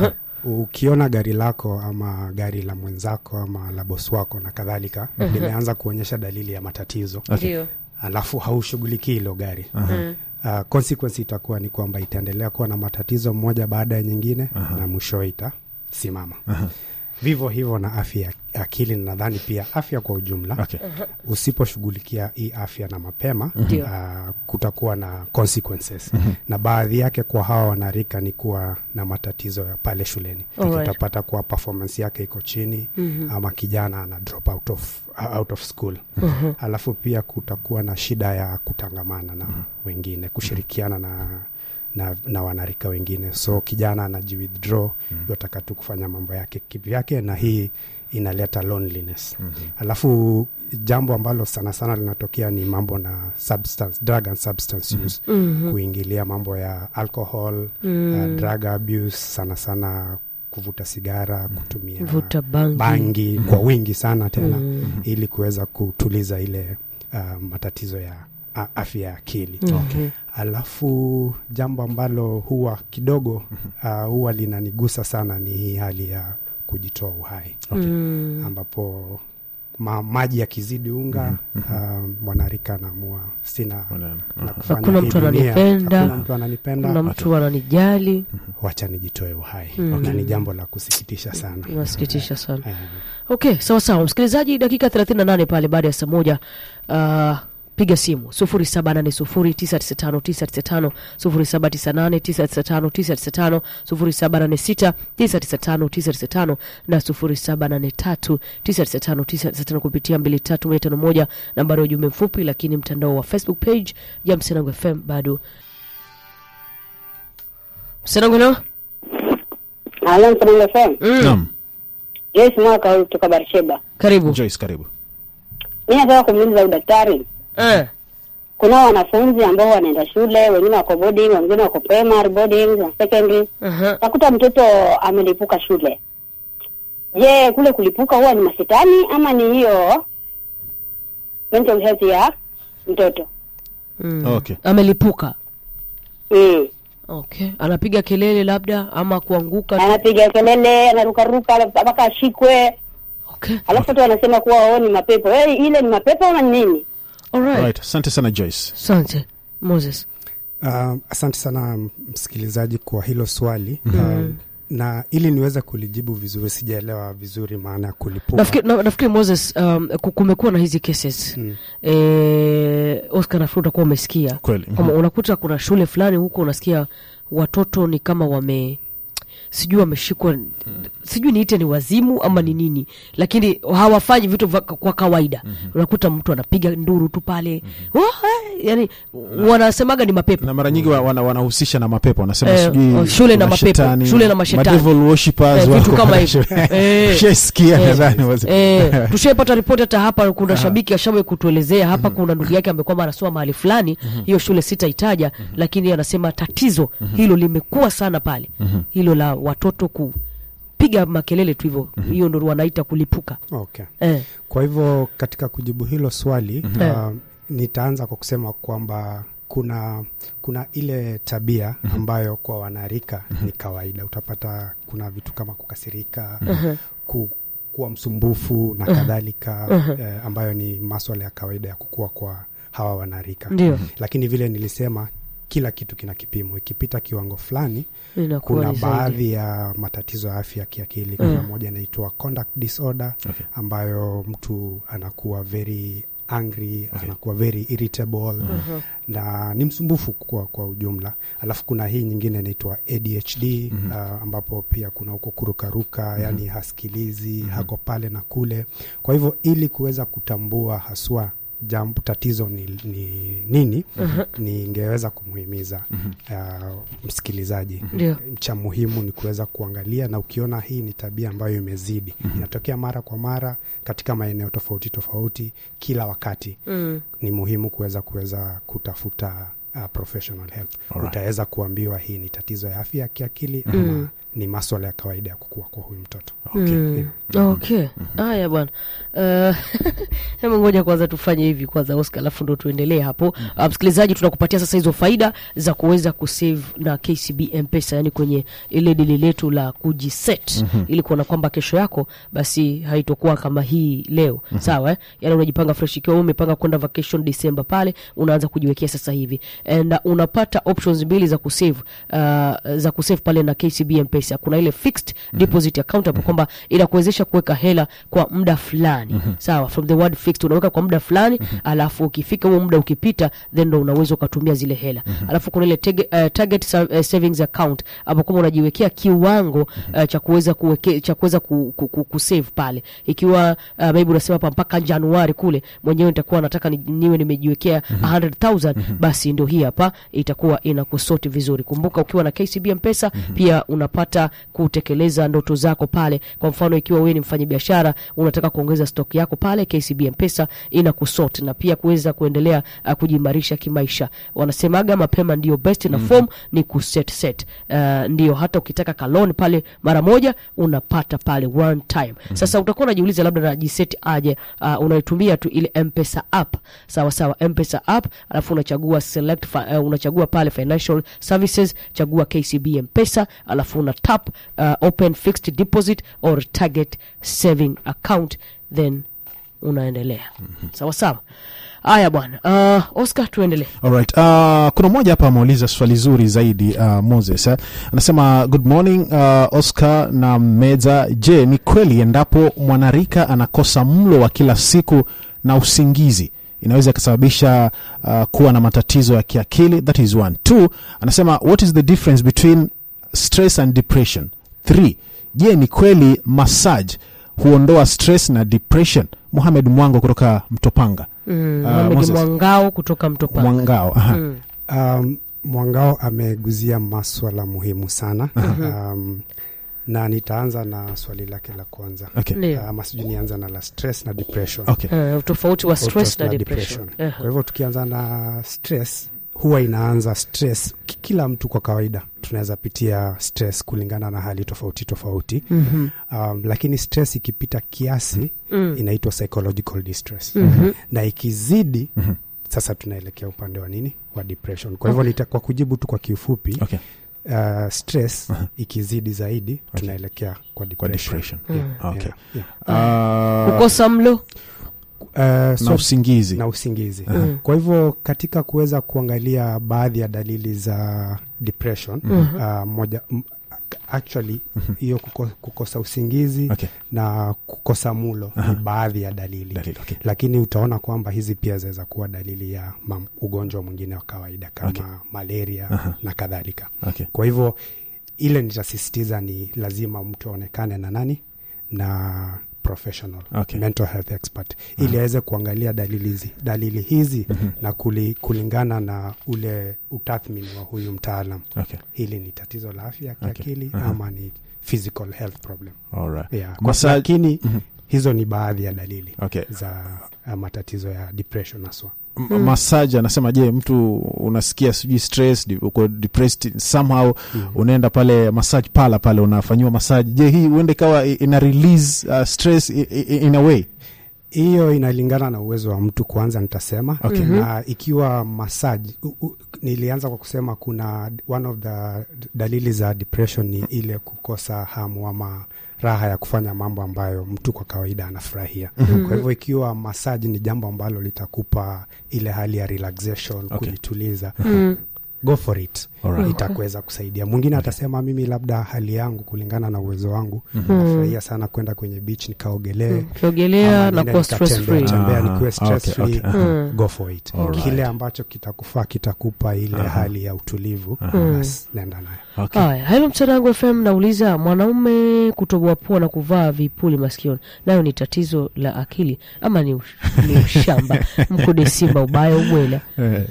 ukiona gari lako ama gari la mwenzako ama la bosi wako na kadhalika limeanza kuonyesha dalili ya matatizo ndio alafu haushughulikii hilo gari uh, consequence itakuwa ni kwamba itaendelea kuwa na matatizo moja baada ya nyingine na mwishowe itasimama vivyo hivyo na afya ya akili na nadhani pia afya kwa ujumla Okay. usiposhughulikia hii afya na mapema Ndio. uh, kutakuwa na consequences na baadhi yake kwa hawa wanarika ni kuwa na matatizo ya pale shuleni Alright. utapata kuwa performance yake iko chini ama kijana ana drop out of, out of school alafu pia kutakuwa na shida ya kutangamana na wengine kushirikiana na na, na wanarika wengine so kijana anajiwithdraw yotaka tu kufanya mambo yake kivyake na hii inaleta loneliness alafu jambo ambalo sana sana linatokea ni mambo na substance drug and substance use kuingilia mambo ya alcohol uh, drug abuse sana sana kuvuta sigara kutumia vuta bangi, bangi kwa wingi sana tena ili kuweza kutuliza ile uh, matatizo ya a- afya ya akili Mhm. alafu jambo ambalo huwa kidogo uh, huwa linanigusa sana ni hii hali ya kujitoa uhai Mm. ambapo ma, maji yakizidi unga uh, mwanarika anaamua sina na kufanya Hakuna hii mtu dunia, ananipenda. hakuna mtu ananipenda kuna mtu ananijali wacha nijitoe uhai Mm. na ni jambo la kusikitisha sana nasikitisha sana Eh, okay sawa sawa msikilizaji dakika 38 pale baada ya saa moja uh, piga simu 07809995 0798995995 0786995995 na 0783995995 kupitia 23151 nambari ya ujumbe mfupi lakini mtandao wa facebook page ya msenango fm bado msenango leo Halo, Msanango FM. mm. Naam. Joyce Mwaka huyu kutoka Barsheba. karibu Joyce, karibu. Mi nataka kumuuliza udaktari, eh. kuna wanafunzi ambao wanaenda shule, wengine wako boarding, wengine wako primary boarding na secondary. uh-huh. Nakuta mtoto amelipuka shule. Je, kule kulipuka huwa ni mashetani ama ni hiyo mental health ya mtoto? mm. Okay. amelipuka Mm. okay anapiga kelele labda ama kuanguka Anapiga kelele, anarukaruka mpaka ashikwe, okay alafu watu wanasema kuwa wao ni mapepo. Eh, ile ni mapepo ama ni nini? alright Right. Asante sana Joyce. asante moses Uh, asante sana msikilizaji kwa hilo swali uh, na ili niweze kulijibu vizuri, sijaelewa vizuri maana ya kulipuka. nafikiri, na, nafikiri moses um, ku- kumekuwa na hizi cases Mm. eh, oscar nafikiri utakuwa umesikia Kweli. Kama unakuta kuna shule fulani huko unasikia watoto ni kama wame sijui wameshikwa sijui niite ni wazimu ama ni nini lakini hawafanyi vitu vya- kwa kawaida unakuta mtu anapiga nduru tu pale Wah, eh, yani wanasemaga ni mapepo na mara nyingi wa- wana- wanahusisha na mapepo wanasema Eh, sijui oh, shule na kuna mapepo, shetani, shule na mashetani. madevil worshippers Eh, wako vitu kama pale hivyo. shule. Eh. Ushaisikia Eh, nadhani wazi- Eh, tushaipata ripoti hata hapa kuna shabiki ashawe kutuelezea hapa kuna ndugu yake amekuwa anasoma mahali fulani hiyo shule sitaitaja lakini anasema tatizo hilo limekuwa sana pale hilo la watoto kupiga makelele tu hivyo hiyo ndo wanaita kulipuka Okay. eh. Kwa hivyo katika kujibu hilo swali Eh. uh, nitaanza kwa kusema kwamba kuna kuna ile tabia ambayo kwa wanarika ni kawaida. Utapata kuna vitu kama kukasirika, ku, kuwa msumbufu na kadhalika eh, ambayo ni maswala ya kawaida ya kukua kwa hawa wanarika. ndio Lakini vile nilisema kila kitu kina kipimo. Ikipita kiwango fulani, inakuwa kuna ni zaidi. baadhi ya matatizo ya afya ya kiakili. Kuna moja inaitwa conduct disorder Okay. ambayo mtu anakuwa very angry anakuwa very irritable na ni msumbufu kwa, kwa ujumla. Alafu kuna hii nyingine inaitwa ADHD uh, ambapo pia kuna huko kurukaruka, yani hasikilizi, hako pale na kule. Kwa hivyo ili kuweza kutambua haswa jambo tatizo ni, ni nini ningeweza kumhimiza uh, msikilizaji Ndio. cha muhimu ni kuweza kuangalia na ukiona hii ni tabia ambayo imezidi inatokea mara kwa mara katika maeneo tofauti tofauti kila wakati Mm. ni muhimu kuweza kuweza kutafuta uh, professional help Alright. utaweza kuambiwa hii ni tatizo ya afya ya kiakili ama ni maswala ya kawaida ya kukua kwa huyu mtoto Mm. okay haya bwana Eh, hebu ngoja kwanza tufanye hivi kwanza oscar alafu ndo tuendelee hapo Ah, msikilizaji tunakupatia sasa hizo faida za kuweza kusave na kcb mpesa yani kwenye ile dili letu la kujiset ili kuona kwamba kesho yako basi haitokuwa kama hii leo sawa eh? yani unajipanga fresh ikiwa wewe umepanga kwenda vacation december pale unaanza kujiwekea sasa hivi and uh, unapata options mbili za kusave uh, za kusave pale na KCB Mpesa. Kuna ile fixed deposit account hapo kwamba inakuwezesha kuweka hela kwa muda fulani sawa, from the word fixed, unaweka kwa muda fulani alafu ukifika huo muda ukipita, then ndo unaweza ukatumia zile hela. Alafu kuna ile tege, uh, target sa- uh, savings account hapo kwamba unajiwekea kiwango uh, cha kuweza kuweke cha kuweza ku, ku, ku, kusave pale, ikiwa uh, maybe unasema hapa mpaka Januari kule mwenyewe nitakuwa nataka ni, niwe nimejiwekea 100,000 basi ndio hii hapa itakuwa inakusoti vizuri. Kumbuka ukiwa na KCB Mpesa pia unapata kutekeleza ndoto zako pale. Kwa mfano ikiwa wewe ni mfanyabiashara unataka kuongeza stock yako pale, KCB Mpesa inakusort na pia kuweza kuendelea uh, kujimarisha kimaisha. Wanasemaga mapema ndio best na form ni kuset set. Uh, ndio hata ukitaka kaloni pale mara moja unapata pale one time. Sasa utakuwa unajiuliza labda najiset aje? Uh, unaitumia tu ile Mpesa app. Sawa sawa, Mpesa app alafu unachagua select fi, uh, unachagua pale financial services, chagua KCB Mpesa alafu una tap uh, open fixed deposit or target saving account then unaendelea. Sawa sawa. Haya bwana. Uh, Oscar tuendelee. Alright. Uh, kuna mmoja hapa ameuliza swali zuri zaidi uh, Moses eh? Anasema good morning uh, Oscar na Meza. Je, ni kweli endapo mwanarika anakosa mlo wa kila siku na usingizi inaweza ikasababisha uh, kuwa na matatizo ya kiakili? That is one. Two, anasema what is the difference between stress and depression? Three, je, ni kweli massage huondoa stress na depression? Muhamed Mwango kutoka Mtopanga. Mm, Uh, Mohamed Moses. Mwangao kutoka Mtopanga. Mwangao. Aha. Mm. Um, Mwangao ameguzia maswala muhimu sana um, na nitaanza na swali lake la kwanza Okay. Ndio. ama sijui nianza na la stress na depression Okay. Eh, utofauti wa stress Stress na na depression. depression. Eh, Kwa hivyo tukianza na stress, huwa inaanza stress. ki- Kila mtu kwa kawaida tunaweza pitia stress kulingana na hali tofauti tofauti. mhm, Um, lakini stress ikipita kiasi mm, inaitwa psychological distress mhm, na ikizidi Mhm. sasa tunaelekea upande wa nini wa depression. Kwa hivyo nita, kwa kujibu tu kwa kiufupi Okay. uh, stress Aha. ikizidi zaidi tunaelekea kwa Kwa depression. depression. Mm. Okay. Yeah, yeah. Uh, kukosa mlo Uh, na so, usingizi. na usingizi Mm. kwa hivyo katika kuweza kuangalia baadhi ya dalili za depression Mhm. uh, moja m- actually hiyo kuko, kukosa usingizi Okay. na kukosa mulo ni baadhi ya dalili Dalili, okay. lakini utaona kwamba hizi pia zinaweza kuwa dalili ya mam, ugonjwa mwingine wa kawaida kama Okay. malaria na kadhalika Okay. kwa hivyo ile nitasisitiza ni lazima mtu aonekane na nani na professional Okay. mental health expert ili aweze kuangalia dalili hizi dalili hizi na kuli, kulingana na ule utathmini wa huyu mtaalam Okay. hili ni tatizo la afya ya Okay. kiakili Aha. ama ni physical health problem All right. yeah. Kwa- Massage- lakini Mhm. hizo ni baadhi ya dalili Okay. za uh, matatizo ya depression haswa M- massage anasema je mtu unasikia sijui stress di- uko depressed somehow unaenda pale massage pala pale unafanyiwa massage je hii huenda ikawa i- ina release uh, stress i- i- in a way hiyo inalingana na uwezo wa mtu kwanza nitasema Okay. na ikiwa masaji nilianza kwa kusema kuna one of the dalili za depression ni ile kukosa hamu ama raha ya kufanya mambo ambayo mtu kwa kawaida anafurahia kwa hivyo ikiwa masaji ni jambo ambalo litakupa ile hali ya relaxation Okay. kujituliza Mm. go for it Alright. itakuweza kusaidia mwingine atasema mimi labda hali yangu kulingana na uwezo wangu nafurahia sana kwenda kwenye beach nikaogelee ukiogelea ama na niende kuwa stress nikatembea, free tembea Aha. nikuwe stress Okay, free okay, aha. go for it Alright. kile ambacho kitakufaa kitakupa ile Aha. hali ya utulivu Mm. basi nenda nayo okay. haya helo mcharangu fm nauliza mwanaume kutoboa pua na kuvaa vipuli masikioni nayo ni tatizo la akili ama ni, ush- ni ushamba mkude simba ubaya ubwela Eh,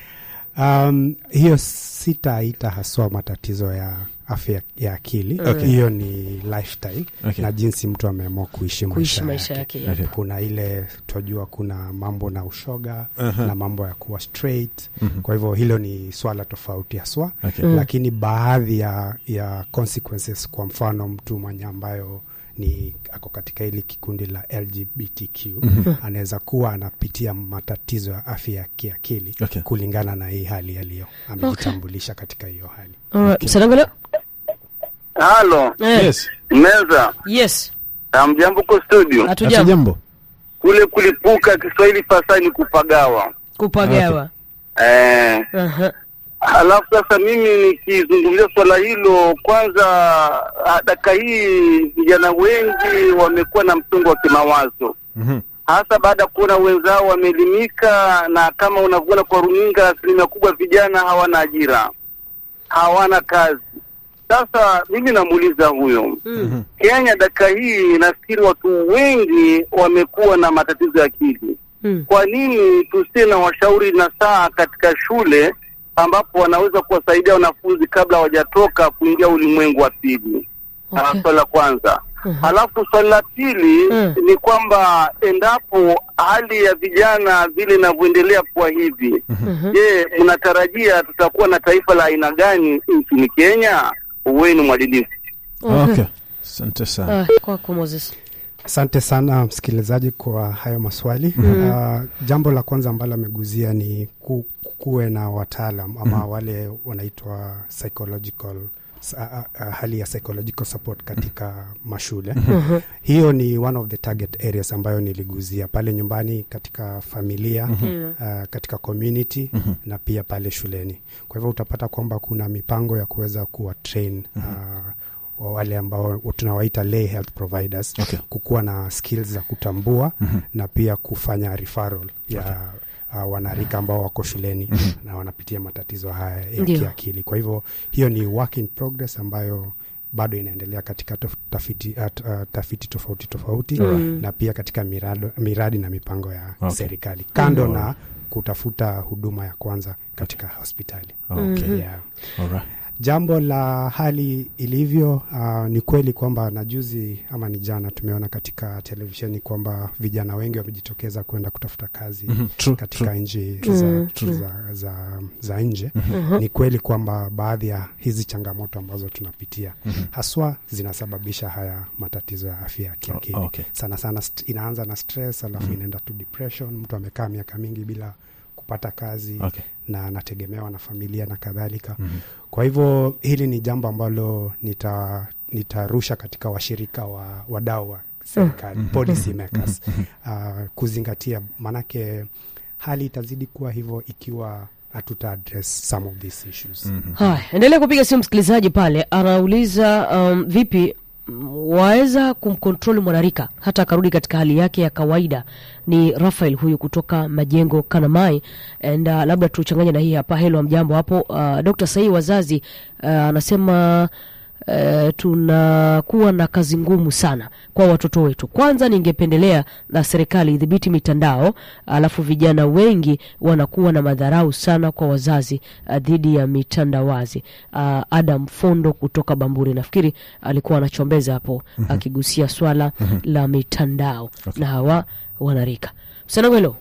um, hiyo sitaita haswa matatizo ya afya ya akili Okay. hiyo ni lifestyle Okay. na jinsi mtu ameamua kuishi kuishi maisha maisha yake yake Okay. kuna ile twajua kuna mambo na ushoga Aha. na mambo ya kuwa straight Mhm. kwa hivyo hilo ni swala tofauti haswa Okay. Mm. lakini baadhi ya, ya consequences kwa mfano mtu mwenye ambayo ni ako katika hili kikundi la lgbtq anaweza kuwa anapitia matatizo ya afya ya kiakili Okay. kulingana na hii hali aliyo amejitambulisha katika hiyo hali Alright, mcharangu leo Halo, eh, Yes. meza yes amjambo ko studio. hatujambo jambo Kule kulipuka Kiswahili fasaha ni kupagawa. kupagawa eh, Aha. Halafu sasa mimi nikizungumzia swala hilo, kwanza ah, dakika hii vijana wengi wamekuwa na msongo wa kimawazo, Mhm. hasa baada ya kuona wenzao wameelimika, na kama unavyoona kwa runinga, asilimia kubwa vijana hawana ajira, hawana kazi. Sasa mimi namuuliza huyo Mm. Kenya, dakika hii nafikiri watu wengi wamekuwa na matatizo ya akili Mm. kwa nini tusiwe na washauri na saa katika shule ambapo wanaweza kuwasaidia wanafunzi kabla hawajatoka kuingia ulimwengu wa pili? Okay. Okay. Swali la kwanza. Mhm. Halafu swali la pili Mm. ni kwamba endapo hali ya vijana vile inavyoendelea kuwa hivi, Mhm. je, mnatarajia tutakuwa na taifa la aina gani nchini Kenya? Uweni mwadilifu. Okay. Asante sana. Ah, kwako Moses. Asante sana msikilizaji kwa hayo maswali. Uh, jambo la kwanza ambalo ameguzia ni ku, kuwe na wataalam ama wale wanaitwa psychological s- a- a- a- hali ya psychological support katika mashule. Hiyo ni one of the target areas ambayo niliguzia pale nyumbani, katika familia uh, katika community na pia pale shuleni. Kwa hivyo utapata kwamba kuna mipango ya kuweza kuwa train uh, wa wale ambao tunawaita lay health providers Okay. kukuwa na skills za kutambua na pia kufanya referral ya uh, wanarika ambao wako shuleni na wanapitia matatizo haya ya Ndio. kiakili. Kwa hivyo hiyo ni work in progress ambayo bado inaendelea katika tof- tafiti, at, uh, tafiti tofauti tofauti na pia katika mirado, miradi na mipango ya Okay. serikali kando na kutafuta huduma ya kwanza katika hospitali Okay. yeah. Alright. Jambo la hali ilivyo, uh, ni kweli kwamba na juzi ama ni jana tumeona katika televisheni kwamba vijana wengi wamejitokeza kwenda kutafuta kazi Mhm. True, katika true. nchi Mm, za, true. za, za, za nje. Ni kweli kwamba baadhi ya hizi changamoto ambazo tunapitia haswa zinasababisha haya matatizo ya afya ya kiakili. O- okay. Sana sana st- inaanza na stress alafu inaenda to depression. Mtu amekaa miaka mingi bila kupata kazi Okay. na anategemewa na familia na kadhalika. Kwa hivyo hili ni jambo ambalo nita nitarusha katika washirika wa wadau wa serikali policy makers uh, kuzingatia, maanake hali itazidi kuwa hivyo ikiwa hatuta address some of these issues. Haya, endelea kupiga simu msikilizaji pale anauliza um, vipi mm, waweza kumkontroli mwanarika hata akarudi katika hali yake ya kawaida. Ni Rafael huyu kutoka Majengo Kanamai, and uh, labda tuchanganye na hii hapa. Helo, mjambo hapo. Uh, Dr. Sahi wazazi uh, anasema Uh, tunakuwa na kazi ngumu sana kwa watoto wetu. Kwanza ningependelea na serikali idhibiti mitandao, alafu vijana wengi wanakuwa na madharau sana kwa wazazi uh, dhidi ya mitandawazi. Uh, Adam Fondo kutoka Bamburi nafikiri alikuwa anachombeza hapo akigusia swala la mitandao na hawa wanarika. Msanangwelo,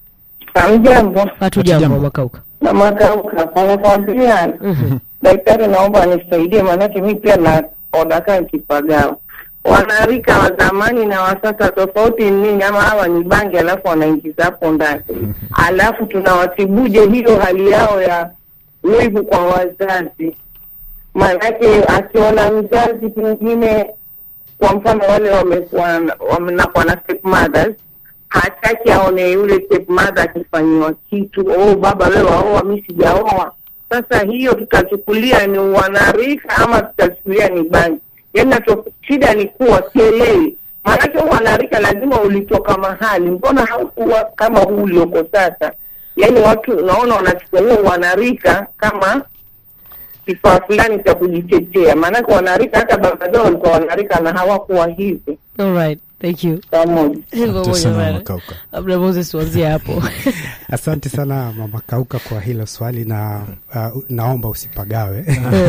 Hamjambo hatu Hatujambo. jambo Makauka. na makauka anakwambia daktari, naomba nisaidie, maanake mi pia naona kaa kipagao. Wanarika wa zamani na wa sasa tofauti ni nini? Ama hawa ni bangi alafu wanaingiza hapo ndani, alafu tunawatibuje hiyo hali yao ya wivu kwa wazazi? Maanake akiona mzazi pengine, kwa mfano wale wamekuwa wamenakuwa na stepmothers hataki aone yule stepmother akifanyiwa kitu, oh baba wewe waoa, mi sijaoa. Sasa hiyo tutachukulia ni wanarika ama tutachukulia ni bangi? Yaani nacho- shida ni kuwa sielewi, maanake wanarika lazima ulitoka mahali, mbona haukuwa kama huu ulioko sasa? Yaani watu unaona wanachukua huo wanarika kama kifaa fulani cha kujitetea, maanake wanarika hata baba zao walikuwa wanarika na hawakuwa hivi All right, thank you. pamoja. Asante sana Makauka. Labda Moses uanzie hapo. Asante sana Mama Kauka kwa hilo swali na uh, naomba usipagawe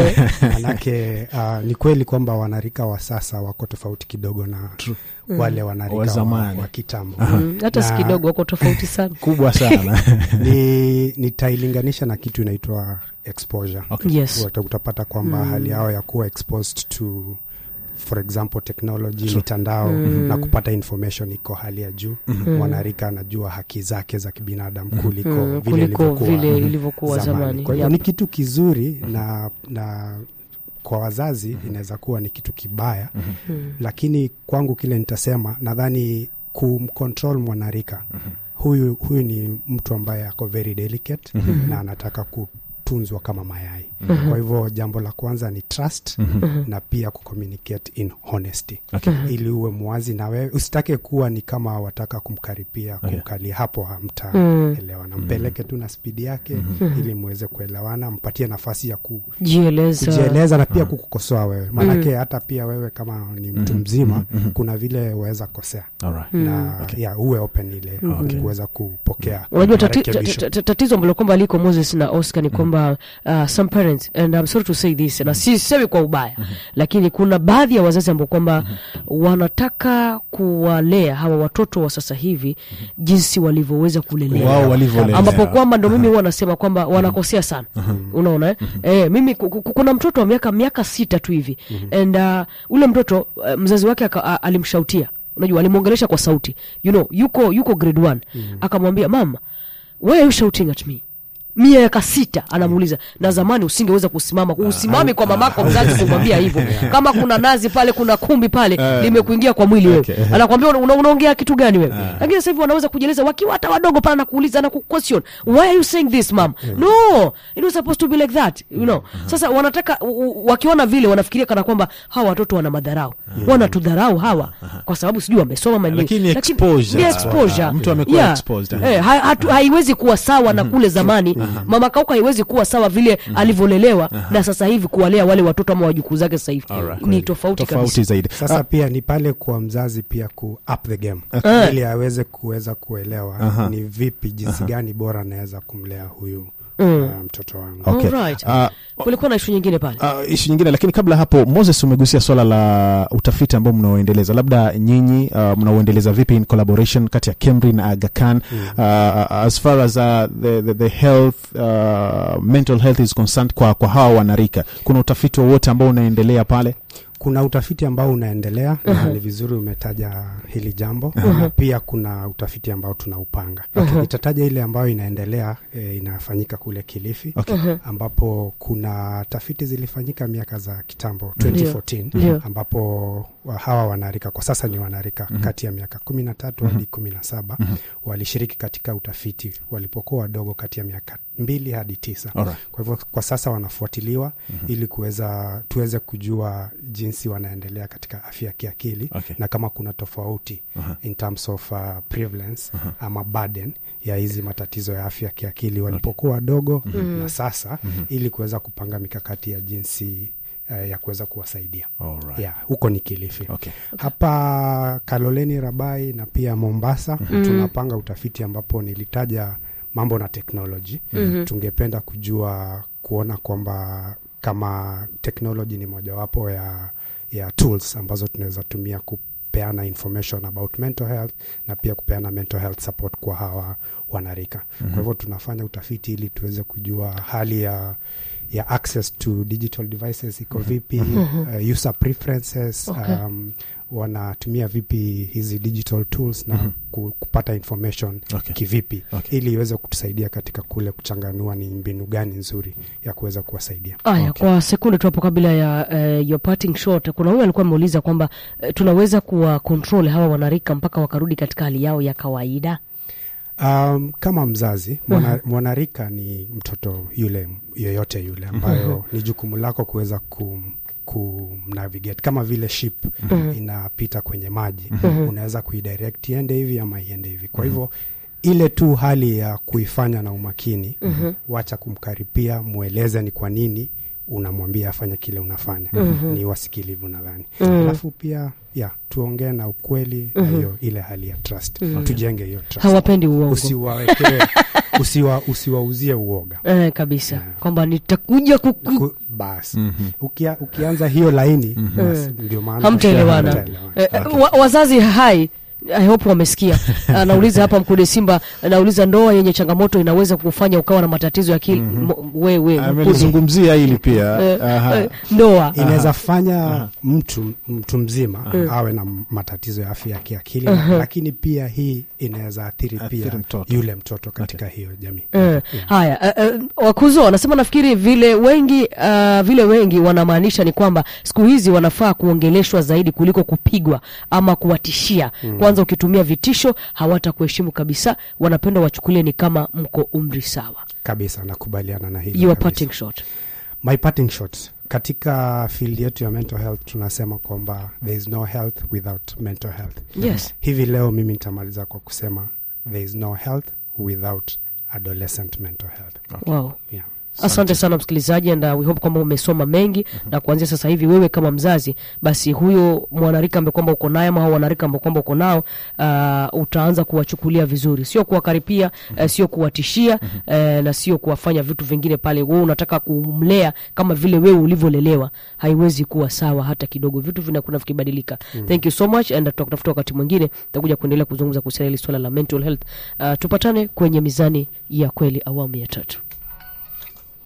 manake uh, ni kweli kwamba wanarika wa sasa wako tofauti kidogo na wale wanarika Wa wa, zamani. wa kitambo Mm, hata si Na- kidogo wako tofauti sana. kubwa sana ni nitailinganisha na kitu inaitwa exposure Okay. Yes. Uta- utapata kwamba hali yao ya kuwa exposed to for example technology True. mitandao na kupata information iko hali ya juu mwanarika anajua haki zake za kibinadamu kuliko Mm, vile kuliko ilivyokuwa vile ilivyokuwa zamani. kwa hivyo Yep. ni kitu kizuri na na kwa wazazi inaweza kuwa ni kitu kibaya lakini kwangu kile nitasema nadhani kumcontrol mwanarika huyu huyu ni mtu ambaye ako very delicate na anataka kutunzwa kama mayai kwa hivyo jambo la kwanza ni trust na pia kucommunicate in honesty Okay. ili uwe mwazi na wewe usitake kuwa ni kama wataka kumkaripia Okay. kumkalia hapo hamtaelewana mpeleke tu na spidi yake ili muweze kuelewana mpatie nafasi ya ku, jieleza kujieleza na pia kukukosoa wewe maanake hata pia wewe kama ni mtu mzima kuna vile waweza kosea Alright. na ya uwe open ile kuweza kupokea unajua tati, marekebisho. ta- ta- tatizo ambalo kwamba liko moses na oscar ni kwamba uh, some parents and I'm sorry to say this na sisemi kwa ubaya lakini kuna baadhi ya wazazi ambao kwamba wanataka kuwalea hawa watoto wa sasa hivi jinsi walivyoweza kulelewa wao walivyolelewa. ambapo kwamba ndo mimi huwa nasema kwamba wanakosea sana unaona eh? eh, mimi ku- ku- kuna mtoto wa miaka miaka sita tu hivi and uh, ule mtoto uh, mzazi wake aka, a- alimshautia unajua alimwongelesha kwa sauti you know yuko yuko grade one akamwambia mama why are you shouting at me miaka sita anamuuliza na zamani usingeweza kusimama usimami kwa mamako mzazi kumwambia hivyo kama kuna nazi pale kuna kumbi pale limekuingia kwa mwili wewe Okay. anakwambia una- una- unaongea kitu gani wewe lakini sasa hivi wanaweza kujieleza wakiwa hata wadogo pale na kuuliza na kuquestion why are you saying this mom no it was supposed to be like that you know sasa wanataka u- u- wakiona vile wanafikiria kana kwamba hawa watoto wana madharau wanatudharau hawa kwa sababu sijui wamesoma ama nini. Lakini Lakini exposure. ni exposure. Mtu amekuwa Yeah. exposed. Eh, ha- hatu- haiwezi kuwa sawa na kule zamani mama kauka haiwezi kuwa sawa vile alivyolelewa na sasa hivi kuwalea wale watoto ama wajukuu zake sasa hivi Alright. ni tofauti tofauti kabisa zaidi sasa pia ni pale kwa mzazi pia ku up the game ili aweze kuweza kuelewa Aha. ni vipi jinsi gani bora anaweza kumlea huyu uh, mtoto wangu Okay. Alright. Ah, kulikuwa na ishu nyingine pale Uh, ishu nyingine lakini kabla hapo moses umegusia swala la utafiti ambao mnaoendeleza labda nyinyi uh, mnaoendeleza vipi in collaboration kati ya kemri na aga khan uh, as far as uh, the, the, the health uh, mental health is concerned kwa, kwa hawa wanarika kuna utafiti wowote ambao unaendelea pale kuna utafiti ambao unaendelea na ni vizuri umetaja hili jambo na pia kuna utafiti ambao tunaupanga nitataja ile ambayo inaendelea e, inafanyika kule kilifi Okay. ambapo kuna tafiti zilifanyika miaka za kitambo Ndio. 2014 Ndio. ambapo wa- hawa wanarika kwa sasa ni wanarika kati ya miaka kumi na tatu hadi kumi na saba walishiriki katika utafiti walipokuwa wadogo kati ya miaka mbili hadi tisa Alright. kwa hivyo kwa sasa wanafuatiliwa ili kuweza tuweze kujua jinsi wanaendelea katika afya ya kiakili Okay. na kama kuna tofauti in terms of uh, prevalence ama burden ya hizi matatizo ya afya ya kiakili walipokuwa wadogo na sasa ili kuweza kupanga mikakati ya jinsi uh, ya kuweza kuwasaidia Alright. yeah, huko ni Kilifi Okay. hapa Kaloleni Rabai na pia Mombasa tunapanga utafiti ambapo nilitaja mambo na teknoloji tungependa kujua kuona kwamba kama teknoloji ni mojawapo ya, ya tools ambazo tunaweza tumia kupeana information about mental health na pia kupeana mental health support kwa hawa wanarika kwa hivyo tunafanya utafiti ili tuweze kujua hali ya ya access to digital devices iko vipi uh, user preferences Okay. um, wanatumia vipi hizi digital tools na ku, kupata information Okay. kivipi Okay. ili iweze kutusaidia katika kule kuchanganua ni mbinu gani nzuri ya kuweza kuwasaidia aya Okay. kwa sekunde tu hapo kabla ya uh, your parting shot kuna huyu alikuwa ameuliza kwamba uh, tunaweza kuwa control hawa wanarika mpaka wakarudi katika hali yao ya kawaida Um, kama mzazi mwana, mwanarika ni mtoto yule yoyote yule ambayo ni jukumu lako kuweza kum kumnavigate kama vile ship inapita kwenye maji unaweza kuidirect iende hivi ama iende hivi kwa hivyo ile tu hali ya kuifanya na umakini wacha kumkaripia mweleze ni kwa nini unamwambia afanye kile unafanya ni wasikilivu nadhani alafu pia ya tuongee na ukweli na hiyo ile hali ya trust tujenge hiyo trust hawapendi uongo usiwawekee usiwa, usiwauzie uoga eh, kabisa Yeah. kwamba nitakuja kuku Ku- basi Ukia, ukianza hiyo laini basi ndio maana hamtaelewana hamtaelewana. eh, eh, wa, wazazi hai I hope wamesikia anauliza hapa mkude simba anauliza ndoa yenye changamoto inaweza kufanya ukawa na matatizo ya akili Mo- wewe Mkude. amelizungumzia hili pia Eh, Aha. eh, ndoa inaweza fanya mtu mtu mzima awe na matatizo ya afya ya kiakili lakini pia hii inaweza athiri Athiri pia mtoto. yule mtoto katika hiyo jamii Eh, haya eh, eh, wakuzo wanasema nafikiri vile wengi uh, vile wengi wanamaanisha ni kwamba siku hizi wanafaa kuongeleshwa zaidi kuliko kupigwa ama kuwatishia kwanza kwanza ukitumia vitisho hawatakuheshimu kabisa wanapenda wachukulie ni kama mko umri sawa kabisa nakubaliana na hilo your kabisa. parting shot my parting shot katika field yetu ya mental health tunasema kwamba there is no health without mental health yes hivi leo mimi nitamaliza kwa kusema there is no health without adolescent mental health wow yeah. asante sana msikilizaji and uh, we hope kwamba umesoma mengi na kuanzia sasa hivi wewe kama mzazi basi huyo mwanarika ambaye kwamba uko naye ama hao wanarika ambao kwamba uko nao uh, utaanza kuwachukulia vizuri sio kuwakaripia uh, sio kuwatishia uh, na sio kuwafanya vitu vingine pale wewe unataka kumlea kama vile wewe ulivyolelewa haiwezi kuwa sawa hata kidogo vitu vinakuna vikibadilika thank you so much and tutakutafuta wakati mwingine tutakuja kuendelea kuzungumza kuhusiana hili swala la mental health uh, tupatane kwenye mizani ya kweli awamu ya tatu